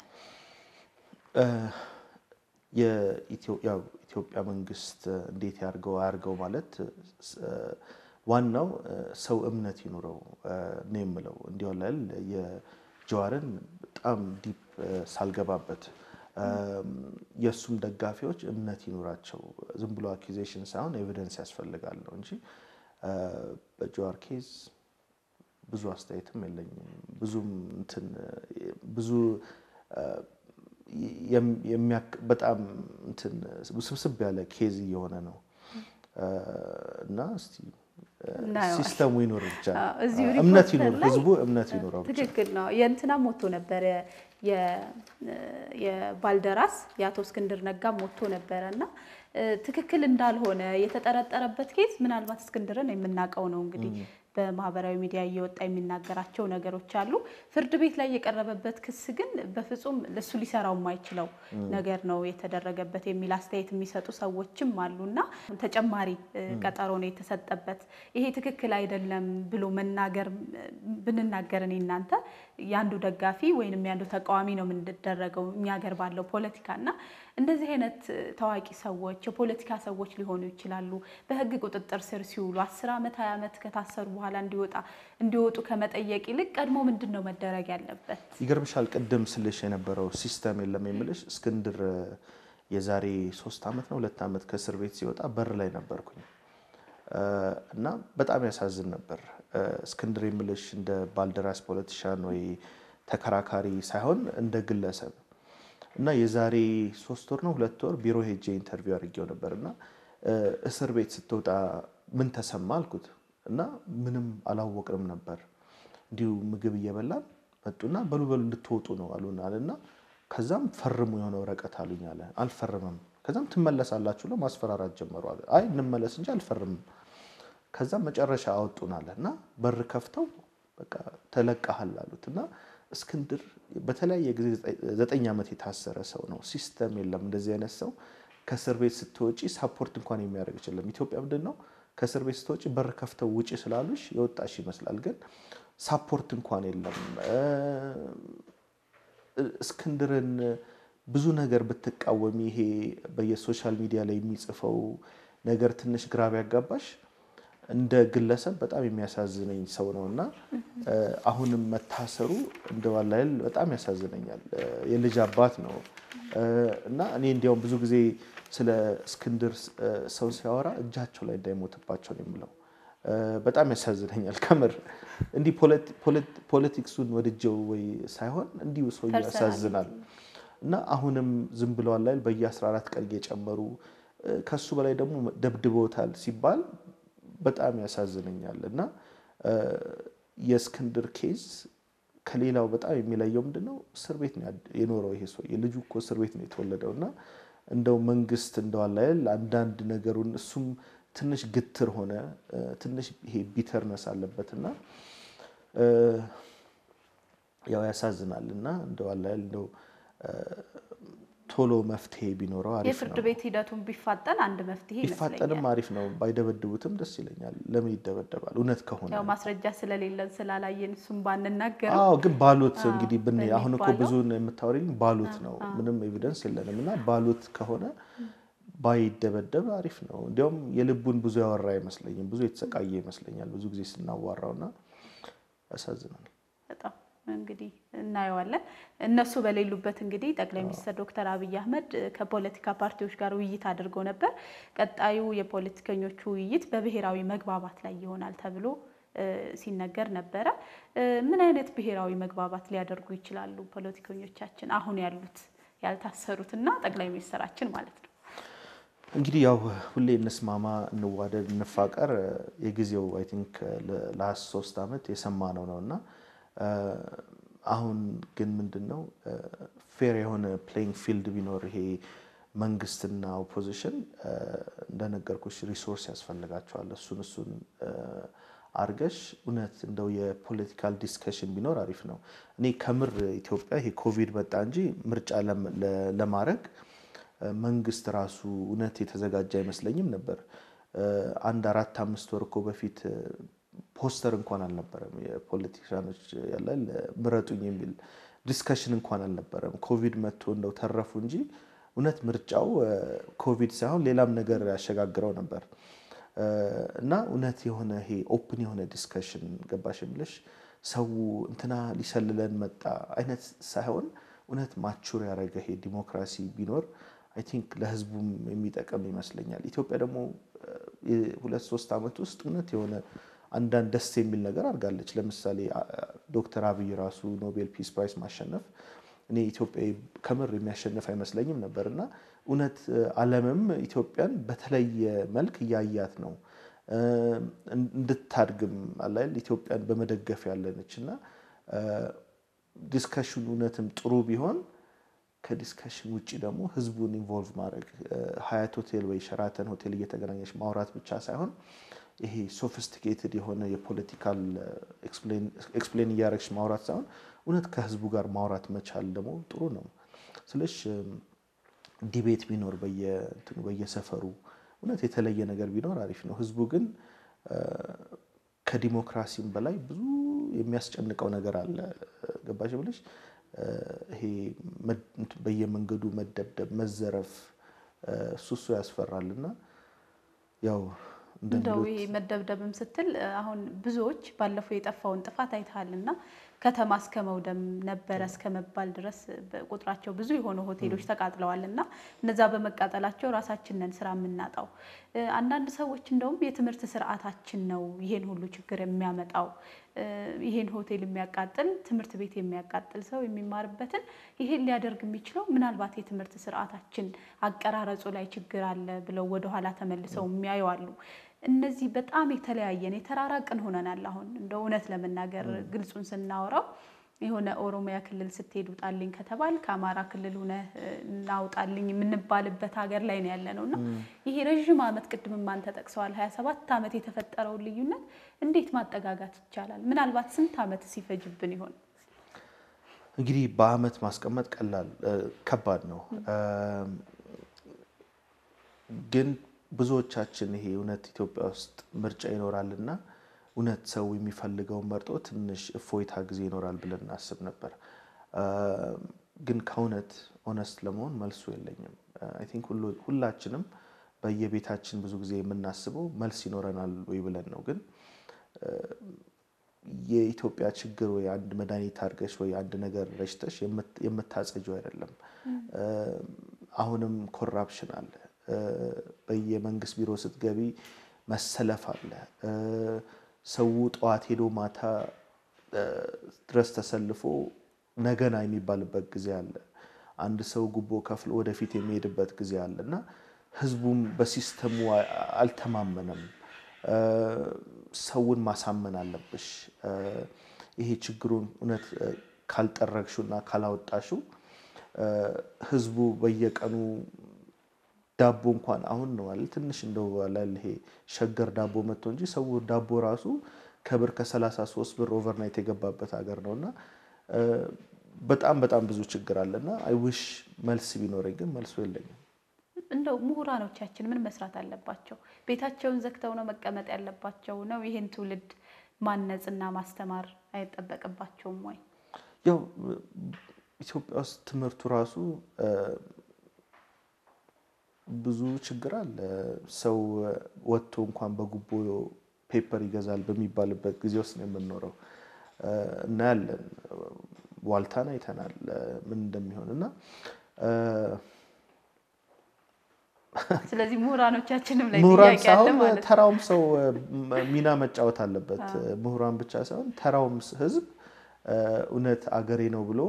የኢትዮጵያ መንግስት እንዴት ያርገው አያርገው ማለት ዋናው ሰው እምነት ይኑረው ነው የምለው። እንዲሆን የጀዋርን በጣም ዲፕ ሳልገባበት የእሱም ደጋፊዎች እምነት ይኑራቸው። ዝም ብሎ አኪዜሽን ሳይሆን ኤቪደንስ ያስፈልጋል ነው እንጂ በጀዋር ኬዝ ብዙ አስተያየትም የለኝም። ብዙም እንትን ብዙ በጣም እንትን ውስብስብ ያለ ኬዝ እየሆነ ነው እና እስቲ እናየዋለን። ሲስተሙ ይኖር ብቻ አዎ፣ እዚሁ እምነት ሪፖርተር ይኖር፣ ላይ ህዝቡ እምነት ይኖረው ብቻ። ትክክል ነው። የእንትናም ሞቶ ነበረ የ- የባልደራስ የአቶ እስክንድር ነጋ ሞቶ ነበረ እና እ፣ ትክክል እንዳልሆነ የተጠረጠረበት ኬዝ ምናልባት እስክንድርን የምናውቀው ነው እንግዲህ በማህበራዊ ሚዲያ እየወጣ የሚናገራቸው ነገሮች አሉ። ፍርድ ቤት ላይ የቀረበበት ክስ ግን በፍጹም ለሱ ሊሰራው የማይችለው ነገር ነው የተደረገበት የሚል አስተያየት የሚሰጡ ሰዎችም አሉ እና ተጨማሪ እ፣ ቀጠሮ ነው የተሰጠበት። ይሄ ትክክል አይደለም ብሎ መናገር ብንናገር እኔ እናንተ የአንዱ ደጋፊ ወይንም የአንዱ ተቃዋሚ ነው የምንደረገው እኛ ሀገር ባለው ፖለቲካ እና እንደዚህ አይነት ታዋቂ ሰዎች የፖለቲካ ሰዎች ሊሆኑ ይችላሉ። በህግ ቁጥጥር ስር ሲውሉ አስር ዓመት ሀያ ዓመት ከታሰሩ በኋላ እንዲወጣ እንዲወጡ ከመጠየቅ ይልቅ ቀድሞ ምንድን ነው መደረግ ያለበት? ይገርምሻል ቅድም ስልሽ የነበረው ሲስተም የለም የምልሽ እስክንድር የዛሬ ሶስት ዓመት ነው ሁለት ዓመት ከእስር ቤት ሲወጣ በር ላይ ነበርኩኝ እ፣ እና በጣም ያሳዝን ነበር። እ፣ እስክንድር የምልሽ እንደ ባልደራስ ፖለቲሻን ወይ ተከራካሪ ሳይሆን እንደ ግለሰብ እና የዛሬ ሶስት ወር ነው ሁለት ወር ቢሮ ሄጄ ኢንተርቪው አድርጌው ነበር እና እ፣ እስር ቤት ስትወጣ ምን ተሰማ አልኩት እና ምንም አላወቅንም ነበር እንዲሁ ምግብ እየበላን መጡና በሉ በሉ እንድትወጡ ነው አሉን አለና ከዛም ፈርሙ የሆነ ወረቀት አሉኝ አለ አልፈርምም ከዛም ትመለሳላችሁ ብለው ማስፈራራት ጀመሩ አለ አይ እንመለስ እንጂ አልፈርምም ከዛም መጨረሻ አወጡን አለ እና በር ከፍተው በቃ ተለቀሃል አሉት እና እስክንድር በተለያየ ጊዜ ዘጠኝ ዓመት የታሰረ ሰው ነው። ሲስተም የለም እንደዚህ አይነት ሰው ከእስር ቤት ስትወጪ ሳፖርት እንኳን የሚያደርግ አይችልም። ኢትዮጵያ ምንድን ነው ከእስር ቤት ስትወጪ በር ከፍተው ውጪ ስላሉሽ የወጣሽ ይመስላል፣ ግን ሳፖርት እንኳን የለም። እስክንድርን ብዙ ነገር ብትቃወሚ ይሄ በየሶሻል ሚዲያ ላይ የሚጽፈው ነገር ትንሽ ግራ ቢያጋባሽ እንደ ግለሰብ በጣም የሚያሳዝነኝ ሰው ነው እና አሁንም መታሰሩ እንደ ዋላይል በጣም ያሳዝነኛል። የልጅ አባት ነው እና እኔ እንዲያውም ብዙ ጊዜ ስለ እስክንድር ሰው ሲያወራ እጃቸው ላይ እንዳይሞትባቸው ነው የምለው። በጣም ያሳዝነኛል ከምር እንዲህ ፖለቲክሱን ወድጀው ወይ ሳይሆን እንዲሁ ሰው ያሳዝናል። እና አሁንም ዝም ብለዋል ላይ በየ14 ቀን እየጨመሩ ከሱ በላይ ደግሞ ደብድበውታል ሲባል በጣም ያሳዝነኛል። እና የእስክንድር ኬዝ ከሌላው በጣም የሚለየው ምንድነው? እስር ቤት ነው የኖረው ይሄ ሰው የልጁ እኮ እስር ቤት ነው የተወለደው። እና እንደው መንግስት እንደዋላ ያል አንዳንድ ነገሩን እሱም ትንሽ ግትር ሆነ፣ ትንሽ ይሄ ቢተርነስ አለበት እና ያው ያሳዝናል። እና እንደዋላ ያል እንደው ቶሎ መፍትሄ ቢኖረው አሪፍ ነው። የፍርድ ቤት ሂደቱን ቢፋጠን አንድ መፍትሄ ቢፋጠንም ይመስለኛል። አሪፍ ነው። ባይደበድቡትም ደስ ይለኛል። ለምን ይደበደባል? እውነት ከሆነ ያው ማስረጃ ስለሌለን ስላላየን እሱም ባንናገረው አዎ ግን ባሉት አዎ፣ እንግዲህ ብን አሁን እኮ በሚባለው ብዙን የምታወሪኝ ባሉት ነው። ምንም ኤቪደንስ የለንም እና ባሉት ከሆነ ባይደበደብ አሪፍ ነው። እንዲያውም የልቡን ብዙ ያወራ አይመስለኝም። ብዙ የተሰቃየ ይመስለኛል ብዙ ጊዜ ስናዋራው እና ያሳዝናል። በጣም እንግዲህ እናየዋለን። እነሱ በሌሉበት እንግዲህ ጠቅላይ ሚኒስትር ዶክተር አብይ አህመድ ከፖለቲካ ፓርቲዎች ጋር ውይይት አድርገው ነበር። ቀጣዩ የፖለቲከኞቹ ውይይት በብሔራዊ መግባባት ላይ ይሆናል ተብሎ እ ሲነገር ነበረ። እ ምን አይነት ብሔራዊ መግባባት ሊያደርጉ ይችላሉ ፖለቲከኞቻችን አሁን ያሉት ያልታሰሩት እና ጠቅላይ ሚኒስትራችን ማለት ነው? እንግዲህ ያው ሁሌ እንስማማ፣ እንዋደድ፣ እንፋቀር የጊዜው አይ ቲንክ ለሀያ ሶስት ዓመት የሰማነው ነው እና አሁን ግን ምንድን ነው ፌር የሆነ ፕሌይንግ ፊልድ ቢኖር ይሄ መንግስትና ኦፖዚሽን እንደነገርኩሽ ሪሶርስ ያስፈልጋቸዋል። እሱን እሱን አርገሽ እውነት እንደው የፖለቲካል ዲስከሽን ቢኖር አሪፍ ነው። እኔ ከምር ኢትዮጵያ ይሄ ኮቪድ መጣ እንጂ ምርጫ ለማድረግ መንግስት ራሱ እውነት የተዘጋጀ አይመስለኝም ነበር። አንድ አራት አምስት ወር እኮ በፊት ፖስተር እንኳን አልነበረም። የፖለቲሻኖች ያለ ምረጡኝ የሚል ዲስከሽን እንኳን አልነበረም። ኮቪድ መጥቶ እንደው ተረፉ እንጂ እውነት ምርጫው ኮቪድ ሳይሆን ሌላም ነገር ያሸጋግረው ነበር እና እውነት የሆነ ይሄ ኦፕን የሆነ ዲስከሽን ገባሽ የምልሽ ሰው እንትና ሊሰልለን መጣ አይነት ሳይሆን እውነት ማቹር ያደረገ ይሄ ዲሞክራሲ ቢኖር አይ ቲንክ ለህዝቡም የሚጠቅም ይመስለኛል። ኢትዮጵያ ደግሞ ሁለት ሶስት ዓመት ውስጥ እውነት የሆነ አንዳንድ ደስ የሚል ነገር አድርጋለች። ለምሳሌ ዶክተር አብይ ራሱ ኖቤል ፒስ ፕራይስ ማሸነፍ እኔ ኢትዮጵያዊ ከምር የሚያሸንፍ አይመስለኝም ነበር እና እውነት ዓለምም ኢትዮጵያን በተለየ መልክ እያያት ነው። እንድታድግም አላል ኢትዮጵያን በመደገፍ ያለነች እና ዲስከሽን እውነትም ጥሩ ቢሆን ከዲስከሽን ውጭ ደግሞ ህዝቡን ኢንቮልቭ ማድረግ ሀያት ሆቴል ወይ ሸራተን ሆቴል እየተገናኘች ማውራት ብቻ ሳይሆን ይሄ ሶፊስቲኬትድ የሆነ የፖለቲካል ኤክስፕሌን እያደረግሽ ማውራት ሳይሆን እውነት ከህዝቡ ጋር ማውራት መቻል ደግሞ ጥሩ ነው። ስለሽ ዲቤት ቢኖር በየሰፈሩ እውነት የተለየ ነገር ቢኖር አሪፍ ነው። ህዝቡ ግን ከዲሞክራሲም በላይ ብዙ የሚያስጨንቀው ነገር አለ። ገባሽ ብለሽ ይሄ በየመንገዱ መደብደብ፣ መዘረፍ እሱ እሱ ያስፈራል እና ያው እንደው ይሄ መደብደብም ስትል አሁን ብዙዎች ባለፈው የጠፋውን ጥፋት አይተሃል እና ከተማ እስከ መውደም ነበረ እስከ መባል ድረስ ቁጥራቸው ብዙ የሆኑ ሆቴሎች ተቃጥለዋል እና እነዛ በመቃጠላቸው ራሳችንን ስራ የምናጣው አንዳንድ ሰዎች እንደውም የትምህርት ስርዓታችን ነው ይሄን ሁሉ ችግር የሚያመጣው ይሄን ሆቴል የሚያቃጥል ትምህርት ቤት የሚያቃጥል ሰው የሚማርበትን ይሄን ሊያደርግ የሚችለው ምናልባት የትምህርት ስርዓታችን አቀራረጹ ላይ ችግር አለ ብለው ወደኋላ ተመልሰው የሚያዩ አሉ። እነዚህ በጣም የተለያየን የተራራቅን ሆነናል። አሁን እንደ እውነት ለመናገር ግልጹን ስናወራው የሆነ ኦሮሚያ ክልል ስትሄድ ውጣልኝ ከተባል ከአማራ ክልል ሆነ እናውጣልኝ የምንባልበት ሀገር ላይ ነው ያለ ነው እና ይሄ ረዥም ዓመት ቅድም ማን ተጠቅሰዋል ሀያ ሰባት ዓመት የተፈጠረውን ልዩነት እንዴት ማጠጋጋት ይቻላል? ምናልባት ስንት ዓመት ሲፈጅብን ይሆን? እንግዲህ በአመት ማስቀመጥ ቀላል ከባድ ነው ግን ብዙዎቻችን ይሄ እውነት ኢትዮጵያ ውስጥ ምርጫ ይኖራልና እውነት ሰው የሚፈልገውን መርጦ ትንሽ እፎይታ ጊዜ ይኖራል ብለን እናስብ ነበር። ግን ከእውነት ኦነስት ለመሆን መልሱ የለኝም። አይ ቲንክ ሁላችንም በየቤታችን ብዙ ጊዜ የምናስበው መልስ ይኖረናል ወይ ብለን ነው። ግን የኢትዮጵያ ችግር ወይ አንድ መድኃኒት አድርገሽ ወይ አንድ ነገር ረጭተሽ የምታጸጂው አይደለም። አሁንም ኮራፕሽን አለ። በየመንግስት ቢሮ ስትገቢ መሰለፍ አለ። ሰው ጠዋት ሄዶ ማታ ድረስ ተሰልፎ ነገና የሚባልበት ጊዜ አለ። አንድ ሰው ጉቦ ከፍሎ ወደፊት የሚሄድበት ጊዜ አለ እና ህዝቡም በሲስተሙ አልተማመነም። ሰውን ማሳመን አለብሽ። ይሄ ችግሩን እውነት ካልጠረግሹ እና ካላወጣሹ ህዝቡ በየቀኑ ዳቦ እንኳን አሁን ነው አለ ትንሽ እንደው አላል ይሄ ሸገር ዳቦ መጥቶ እንጂ ሰው ዳቦ ራሱ ከብር ከ33 ብር ኦቨርናይት የገባበት ሀገር ነው እና በጣም በጣም ብዙ ችግር አለ እና አይ ዊሽ መልስ ቢኖረኝ ግን መልሱ የለኝም። እንደው ምሁራኖቻችን ምን መስራት አለባቸው? ቤታቸውን ዘግተው ነው መቀመጥ ያለባቸው ነው? ይህን ትውልድ ማነጽና ማስተማር አይጠበቅባቸውም ወይ? ያው ኢትዮጵያ ውስጥ ትምህርቱ ራሱ ብዙ ችግር አለ። ሰው ወጥቶ እንኳን በጉቦ ፔፐር ይገዛል በሚባልበት ጊዜ ውስጥ ነው የምንኖረው። እናያለን፣ ዋልታን አይተናል ምን እንደሚሆን እና ስለዚህ ምሁራኖቻችንም ላይ ምሁራን ጥያቄ አለ ሳይሆን ማለት ነው። ተራውም ሰው ሚና መጫወት አለበት። ምሁራን ብቻ ሳይሆን ተራውም ህዝብ እውነት አገሬ ነው ብሎ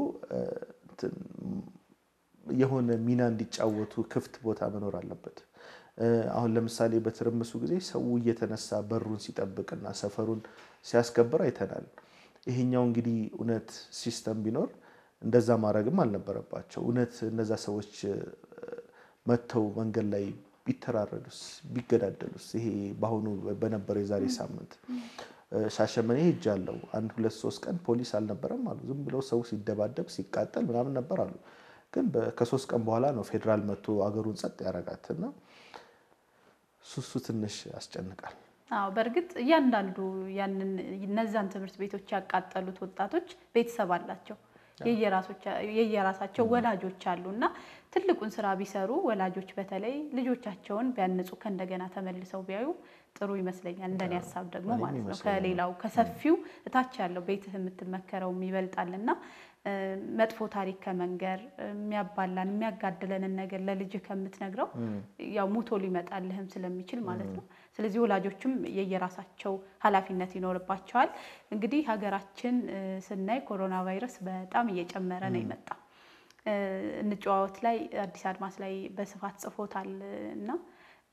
የሆነ ሚና እንዲጫወቱ ክፍት ቦታ መኖር አለበት። አሁን ለምሳሌ በትርምሱ ጊዜ ሰው እየተነሳ በሩን ሲጠብቅና ሰፈሩን ሲያስከብር አይተናል። ይሄኛው እንግዲህ እውነት ሲስተም ቢኖር እንደዛ ማድረግም አልነበረባቸው። እውነት እነዛ ሰዎች መጥተው መንገድ ላይ ቢተራረዱስ፣ ቢገዳደሉስ? ይሄ በአሁኑ በነበረው የዛሬ ሳምንት ሻሸመኔ ሄጃለሁ። አንድ ሁለት ሶስት ቀን ፖሊስ አልነበረም አሉ። ዝም ብለው ሰው ሲደባደብ ሲቃጠል ምናምን ነበር አሉ። ግን ከሶስት ቀን በኋላ ነው ፌዴራል መጥቶ አገሩን ጸጥ ያረጋት እና ሱሱ ትንሽ ያስጨንቃል። አዎ በእርግጥ እያንዳንዱ ያንን እነዛን ትምህርት ቤቶች ያቃጠሉት ወጣቶች ቤተሰብ አላቸው፣ የየራሳቸው ወላጆች አሉ እና ትልቁን ስራ ቢሰሩ ወላጆች በተለይ ልጆቻቸውን ቢያንጹ ከእንደገና ተመልሰው ቢያዩ ጥሩ ይመስለኛል። እንደኔ ሀሳብ ደግሞ ማለት ነው። ከሌላው ከሰፊው እታች ያለው ቤትህ የምትመከረውም ይበልጣል እና መጥፎ ታሪክ ከመንገር የሚያባላን የሚያጋድለንን ነገር ለልጅህ ከምትነግረው ያው ሞቶ ሊመጣልህም ስለሚችል ማለት ነው። ስለዚህ ወላጆችም የየራሳቸው ኃላፊነት ይኖርባቸዋል። እንግዲህ ሀገራችን ስናይ ኮሮና ቫይረስ በጣም እየጨመረ ነው የመጣ እንጨዋወት ላይ አዲስ አድማስ ላይ በስፋት ጽፎታል እና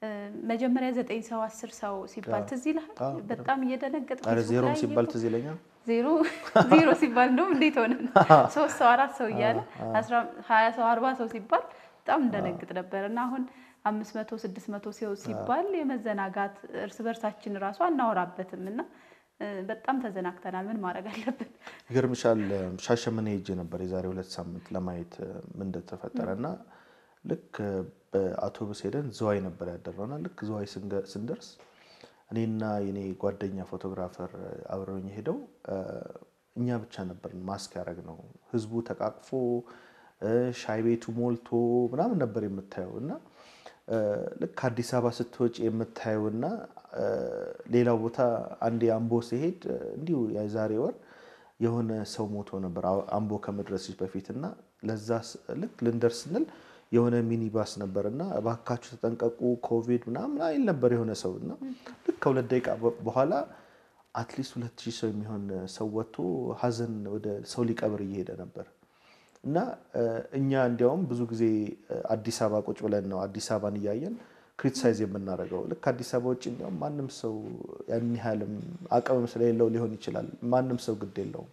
መጀመሪያ ዘጠኝ ሰው አስር ሰው ሲባል ትዝ ይልሃል? አዎ፣ በጣም እየደነገጥ ኧረ ዜሮም ሲባል ትዝ ይለኛል። ዜሮ ዜሮ ሲባል እንደውም እንዴት ሆነ ሶስት ሰው አራት ሰው እያለ ሀያ ሰው አርባ ሰው ሲባል በጣም እንደነግጥ ነበር እና አሁን አምስት መቶ ስድስት መቶ ሰው ሲባል የመዘናጋት እርስ በርሳችን እራሱ አናወራበትም እና በጣም ተዘናግተናል። ምን ማድረግ አለብን? ይገርምሻል ሻሸመኔ ሄጄ ነበር የዛሬ ሁለት ሳምንት ለማየት ምን እንደተፈጠረ እና ልክ በአውቶቡስ ሄደን ዝዋይ ነበር ያደረውና ልክ ዝዋይ ስንደርስ እኔና የኔ ጓደኛ ፎቶግራፈር አብረውኝ ሄደው እኛ ብቻ ነበር ማስክ ያደረግ ነው። ህዝቡ ተቃቅፎ ሻይ ቤቱ ሞልቶ ምናምን ነበር የምታየው እና ልክ አዲስ አበባ ስትወጪ የምታየው እና ሌላው ቦታ አንዴ አምቦ ሲሄድ እንዲሁ የዛሬ ወር የሆነ ሰው ሞቶ ነበር አምቦ ከመድረስሽ በፊት እና ለዛ ልክ ልንደርስ ስንል የሆነ ሚኒባስ ነበር እና እባካችሁ ተጠንቀቁ ኮቪድ ምናምን አይል ነበር የሆነ ሰው እና ልክ ከሁለት ደቂቃ በኋላ አትሊስት ሁለት ሺህ ሰው የሚሆን ሰው ወጥቶ ሀዘን ወደ ሰው ሊቀብር እየሄደ ነበር እና እኛ እንዲያውም ብዙ ጊዜ አዲስ አበባ ቁጭ ብለን ነው አዲስ አበባን እያየን ክሪቲሳይዝ የምናደርገው። ልክ አዲስ አበባ ውጭ እንዲያውም ማንም ሰው ያን ያህልም አቅምም ስለሌለው ሊሆን ይችላል። ማንም ሰው ግድ የለውም።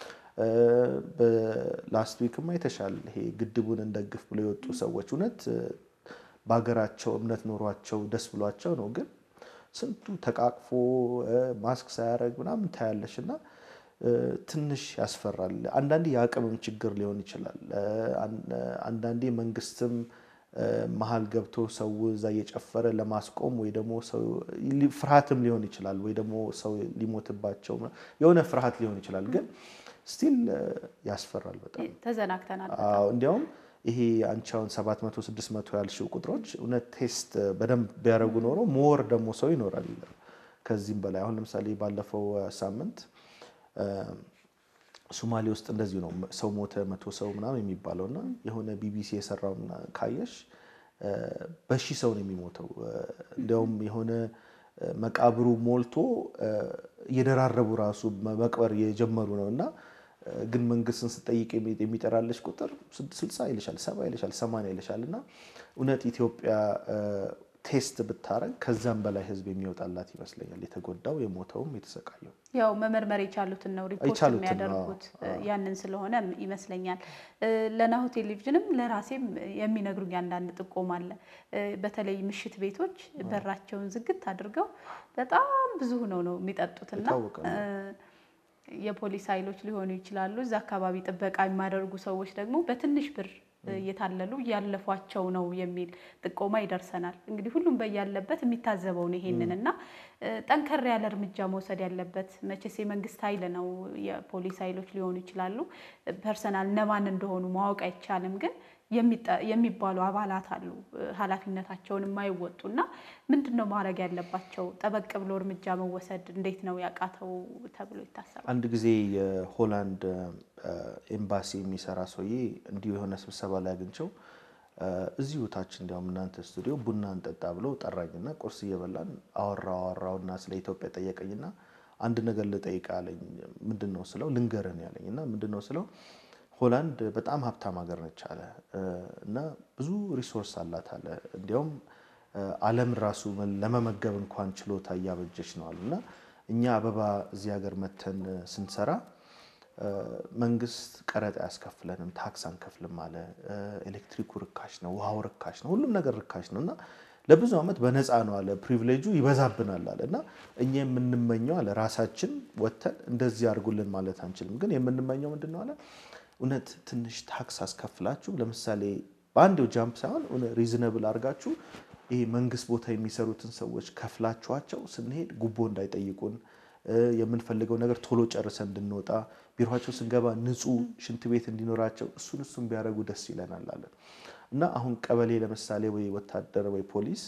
በላስት ዊክማ የተሻለ ይሄ ግድቡን እንደግፍ ብሎ የወጡ ሰዎች እውነት በሀገራቸው እምነት ኖሯቸው ደስ ብሏቸው ነው። ግን ስንቱ ተቃቅፎ ማስክ ሳያደርግ ምናምን ታያለሽ እና ትንሽ ያስፈራል። አንዳንዴ የአቅምም ችግር ሊሆን ይችላል። አንዳንዴ መንግስትም መሀል ገብቶ ሰው እዛ እየጨፈረ ለማስቆም ወይ ደግሞ ሰው ፍርሃትም ሊሆን ይችላል፣ ወይ ደግሞ ሰው ሊሞትባቸው የሆነ ፍርሃት ሊሆን ይችላል። ግን ስቲል ያስፈራል በጣም ተዘናግተናል። አዎ እንዲያውም ይሄ አንቺ አሁን ሰባት መቶ ስድስት መቶ ያልሽው ቁጥሮች እውነት ቴስት በደንብ ቢያደርጉ ኖሮ ሞር ደግሞ ሰው ይኖራል ከዚህም በላይ አሁን ለምሳሌ ባለፈው ሳምንት ሶማሌ ውስጥ እንደዚሁ ነው ሰው ሞተ መቶ ሰው ምናምን የሚባለው እና የሆነ ቢቢሲ የሰራውን ካየሽ በሺህ ሰው ነው የሚሞተው። እንዲያውም የሆነ መቃብሩ ሞልቶ እየደራረቡ ራሱ መቅበር እየጀመሩ ነው እና ግን መንግስትን ስጠይቅ የሚጠራለች ቁጥር ስልሳ ይልሻል፣ ሰባ ይልሻል፣ ሰማንያ ይልሻል እና እውነት ኢትዮጵያ ቴስት ብታረግ ከዛም በላይ ህዝብ የሚወጣላት ይመስለኛል። የተጎዳው የሞተውም የተሰቃየው ያው መመርመር የቻሉትን ነው ሪፖርት የቻሉትን ነው። የሚያደርጉት ያንን ስለሆነ ይመስለኛል። ለናሁ ቴሌቪዥንም ለራሴም የሚነግሩኝ አንዳንድ ጥቆማ አለ። በተለይ ምሽት ቤቶች በራቸውን ዝግት አድርገው በጣም ብዙ ሆነው ነው የሚጠጡትና የታወቀ ነው። የፖሊስ ኃይሎች ሊሆኑ ይችላሉ። እዛ አካባቢ ጥበቃ የሚያደርጉ ሰዎች ደግሞ በትንሽ ብር እየታለሉ እያለፏቸው ነው የሚል ጥቆማ ይደርሰናል። እንግዲህ ሁሉም በያለበት የሚታዘበው ነው ይሄንን እና ጠንከር ያለ እርምጃ መውሰድ ያለበት መቼስ የመንግስት ኃይል ነው። የፖሊስ ኃይሎች ሊሆኑ ይችላሉ። ፐርሰናል እነማን እንደሆኑ ማወቅ አይቻልም ግን የሚባሉ አባላት አሉ ኃላፊነታቸውን የማይወጡ እና ምንድን ነው ማድረግ ያለባቸው? ጠበቅ ብሎ እርምጃ መወሰድ እንዴት ነው ያቃተው ተብሎ ይታሰባል? አንድ ጊዜ የሆላንድ ኤምባሲ የሚሰራ ሰውዬ እንዲሁ የሆነ ስብሰባ ላይ አግኝቸው እዚሁ ታች እንዲያውም እናንተ ስቱዲዮ ቡና እንጠጣ ብሎ ጠራኝና ቁርስ እየበላን አወራው አወራውና ስለ ኢትዮጵያ ጠየቀኝና አንድ ነገር ልጠይቅ አለኝ። ምንድን ነው ስለው ልንገርህ ነው ያለኝ እና ምንድን ነው ስለው ሆላንድ በጣም ሀብታም ሀገር ነች አለ እና ብዙ ሪሶርስ አላት አለ። እንዲያውም ዓለም ራሱ ለመመገብ እንኳን ችሎታ እያበጀች ነው አሉ እና እኛ አበባ እዚህ ሀገር መተን ስንሰራ መንግስት ቀረጥ አያስከፍለንም፣ ታክስ አንከፍልም አለ። ኤሌክትሪኩ ርካሽ ነው፣ ውሃው ርካሽ ነው፣ ሁሉም ነገር ርካሽ ነው እና ለብዙ ዓመት በነፃ ነው አለ። ፕሪቪሌጁ ይበዛብናል አለ እና እኛ የምንመኘው አለ ራሳችን ወተን እንደዚህ አድርጉልን ማለት አንችልም፣ ግን የምንመኘው ምንድን ነው አለ እውነት ትንሽ ታክስ አስከፍላችሁ ለምሳሌ በአንዴው ጃምፕ ሳይሆን ሪዝነብል አድርጋችሁ ይሄ መንግስት ቦታ የሚሰሩትን ሰዎች ከፍላችኋቸው ስንሄድ ጉቦ እንዳይጠይቁን የምንፈልገው ነገር ቶሎ ጨርሰን እንድንወጣ ቢሮቸው ስንገባ ንጹህ ሽንት ቤት እንዲኖራቸው እሱን እሱን ቢያደርጉ ደስ ይለናል አለ እና አሁን ቀበሌ ለምሳሌ ወይ ወታደር ወይ ፖሊስ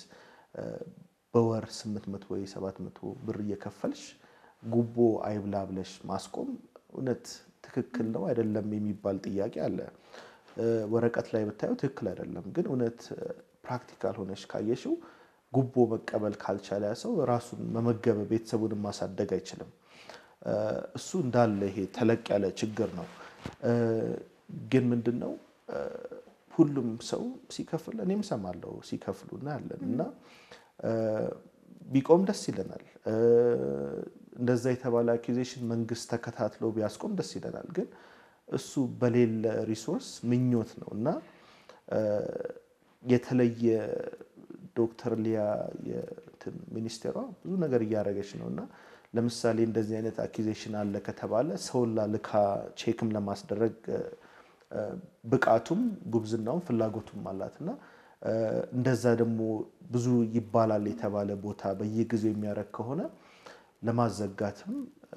በወር 800 ወይ 700 ብር እየከፈልሽ ጉቦ አይብላ ብለሽ ማስቆም እውነት ትክክል ነው አይደለም የሚባል ጥያቄ አለ። ወረቀት ላይ ብታየው ትክክል አይደለም፣ ግን እውነት ፕራክቲካል ሆነሽ ካየሽው ጉቦ መቀበል ካልቻለ ያ ሰው ራሱን መመገብ ቤተሰቡን ማሳደግ አይችልም። እሱ እንዳለ ይሄ ተለቅ ያለ ችግር ነው። ግን ምንድን ነው ሁሉም ሰው ሲከፍል እኔም ሰማለሁ ሲከፍሉ እናያለን እና ቢቆም ደስ ይለናል። እንደዛ የተባለ አኪዜሽን መንግስት ተከታትሎ ቢያስቆም ደስ ይለናል። ግን እሱ በሌለ ሪሶርስ ምኞት ነው እና የተለየ ዶክተር ሊያ ሚኒስቴሯ ብዙ ነገር እያደረገች ነው እና ለምሳሌ እንደዚህ አይነት አኪዜሽን አለ ከተባለ ሰውላ ልካ ቼክም ለማስደረግ ብቃቱም ጉብዝናውም ፍላጎቱም አላት እና እንደዛ ደግሞ ብዙ ይባላል የተባለ ቦታ በየጊዜው የሚያደርግ ከሆነ ለማዘጋትም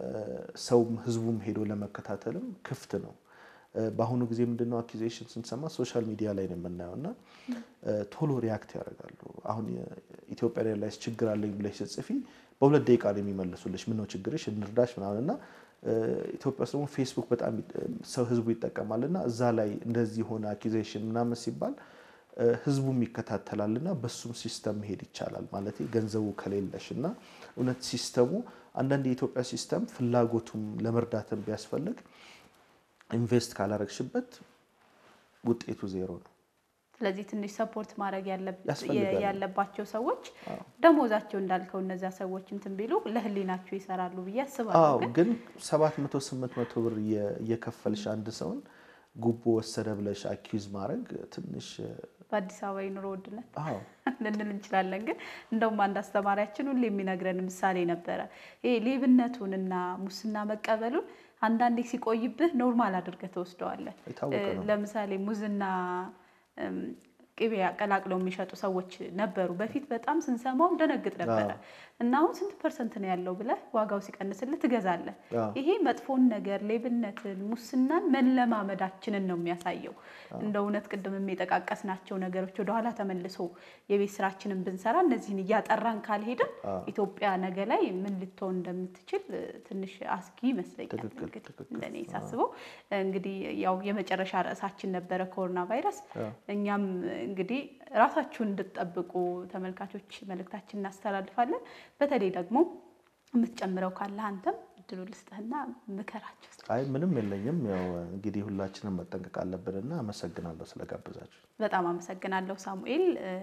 ሰውም ህዝቡም ሄዶ ለመከታተልም ክፍት ነው። በአሁኑ ጊዜ ምንድነው አኪዜሽን ስንሰማ ሶሻል ሚዲያ ላይ ነው የምናየው እና ቶሎ ሪያክት ያደርጋሉ። አሁን ኢትዮጵያ ኤርላይንስ ችግር አለኝ ብለሽ ስትጽፊ በሁለት ደቂቃ ነው የሚመልሱልሽ። ምነው ችግርሽ እንርዳሽ ምናምን እና ኢትዮጵያ ውስጥ ደግሞ ፌስቡክ በጣም ሰው ህዝቡ ይጠቀማል እና እዛ ላይ እንደዚህ የሆነ አኪዜሽን ምናምን ሲባል ህዝቡም ይከታተላል እና በሱም ሲስተም መሄድ ይቻላል ማለት ገንዘቡ ከሌለሽ እና እውነት ሲስተሙ አንዳንድ የኢትዮጵያ ሲስተም ፍላጎቱም ለመርዳትም ቢያስፈልግ ኢንቨስት ካላረግሽበት ውጤቱ ዜሮ ነው። ስለዚህ ትንሽ ሰፖርት ማድረግ ያስፈልጋል። ያለባቸው ሰዎች ደሞዛቸው እንዳልከው እነዚያ ሰዎች እንትን ቢሉ ለህሊናቸው ይሰራሉ ብዬ አስባለሁ። አዎ ግን ግን ሰባት መቶ ስምንት መቶ ብር እየከፈልሽ አንድ ሰውን ጉቦ ወሰደ ብለሽ አኪዝ ማድረግ ትንሽ በአዲስ አበባ የኑሮ ውድነት አዎ ልንል እንችላለን። ግን እንደውም አንድ አስተማሪያችን ሁሌ የሚነግረን ምሳሌ ነበረ። ይሄ ሌብነቱንና ሙስና መቀበሉን አንዳንዴ ሲቆይብህ ኖርማል አድርገህ ተወስደዋለህ። የታወቀ ነው። ለምሳሌ ሙዝና እም፣ ቅቤ አቀላቅለው የሚሸጡ ሰዎች ነበሩ። በፊት በጣም ስንሰማው ደነግጥ ነበረ እና አሁን ስንት ፐርሰንት ነው ያለው ብለህ ዋጋው ሲቀንስልህ ትገዛለህ። አዎ። ይሄ መጥፎን ነገር ሌብነትን፣ ሙስናን መለማመዳችንን ነው የሚያሳየው። እንደ እውነት ቅድም የጠቃቀስናቸው ነገሮች ወደኋላ ተመልሶ የቤት ስራችንን ብንሰራ እነዚህን እያጠራን ካልሄድን ኢትዮጵያ ነገ ላይ ምን ልትሆን እንደምትችል ትንሽ አስጊ ይመስለኛል። ትክክል፣ እንግዲህ ትክክል። እንደኔ ሳስበው እንግዲህ ያው የመጨረሻ ርዕሳችን ነበረ ኮሮና ቫይረስ። እኛም እንግዲህ ራሳችሁን እንድትጠብቁ ተመልካቾች መልእክታችን እናስተላልፋለን። በተለይ ደግሞ የምትጨምረው ካለ አንተም እድሉ ልስጥህና ምከራቸው። አይ ምንም የለኝም። ያው እንግዲህ ሁላችንም መጠንቀቅ አለብንና አመሰግናለሁ ስለጋበዛችሁ። በጣም አመሰግናለሁ ሳሙኤል።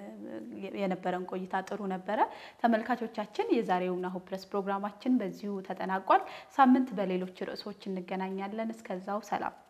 የነበረን ቆይታ ጥሩ ነበረ። ተመልካቾቻችን የዛሬው ናሁ ፕረስ ፕሮግራማችን በዚሁ ተጠናቋል። ሳምንት በሌሎች ርዕሶች እንገናኛለን። እስከዛው ሰላም።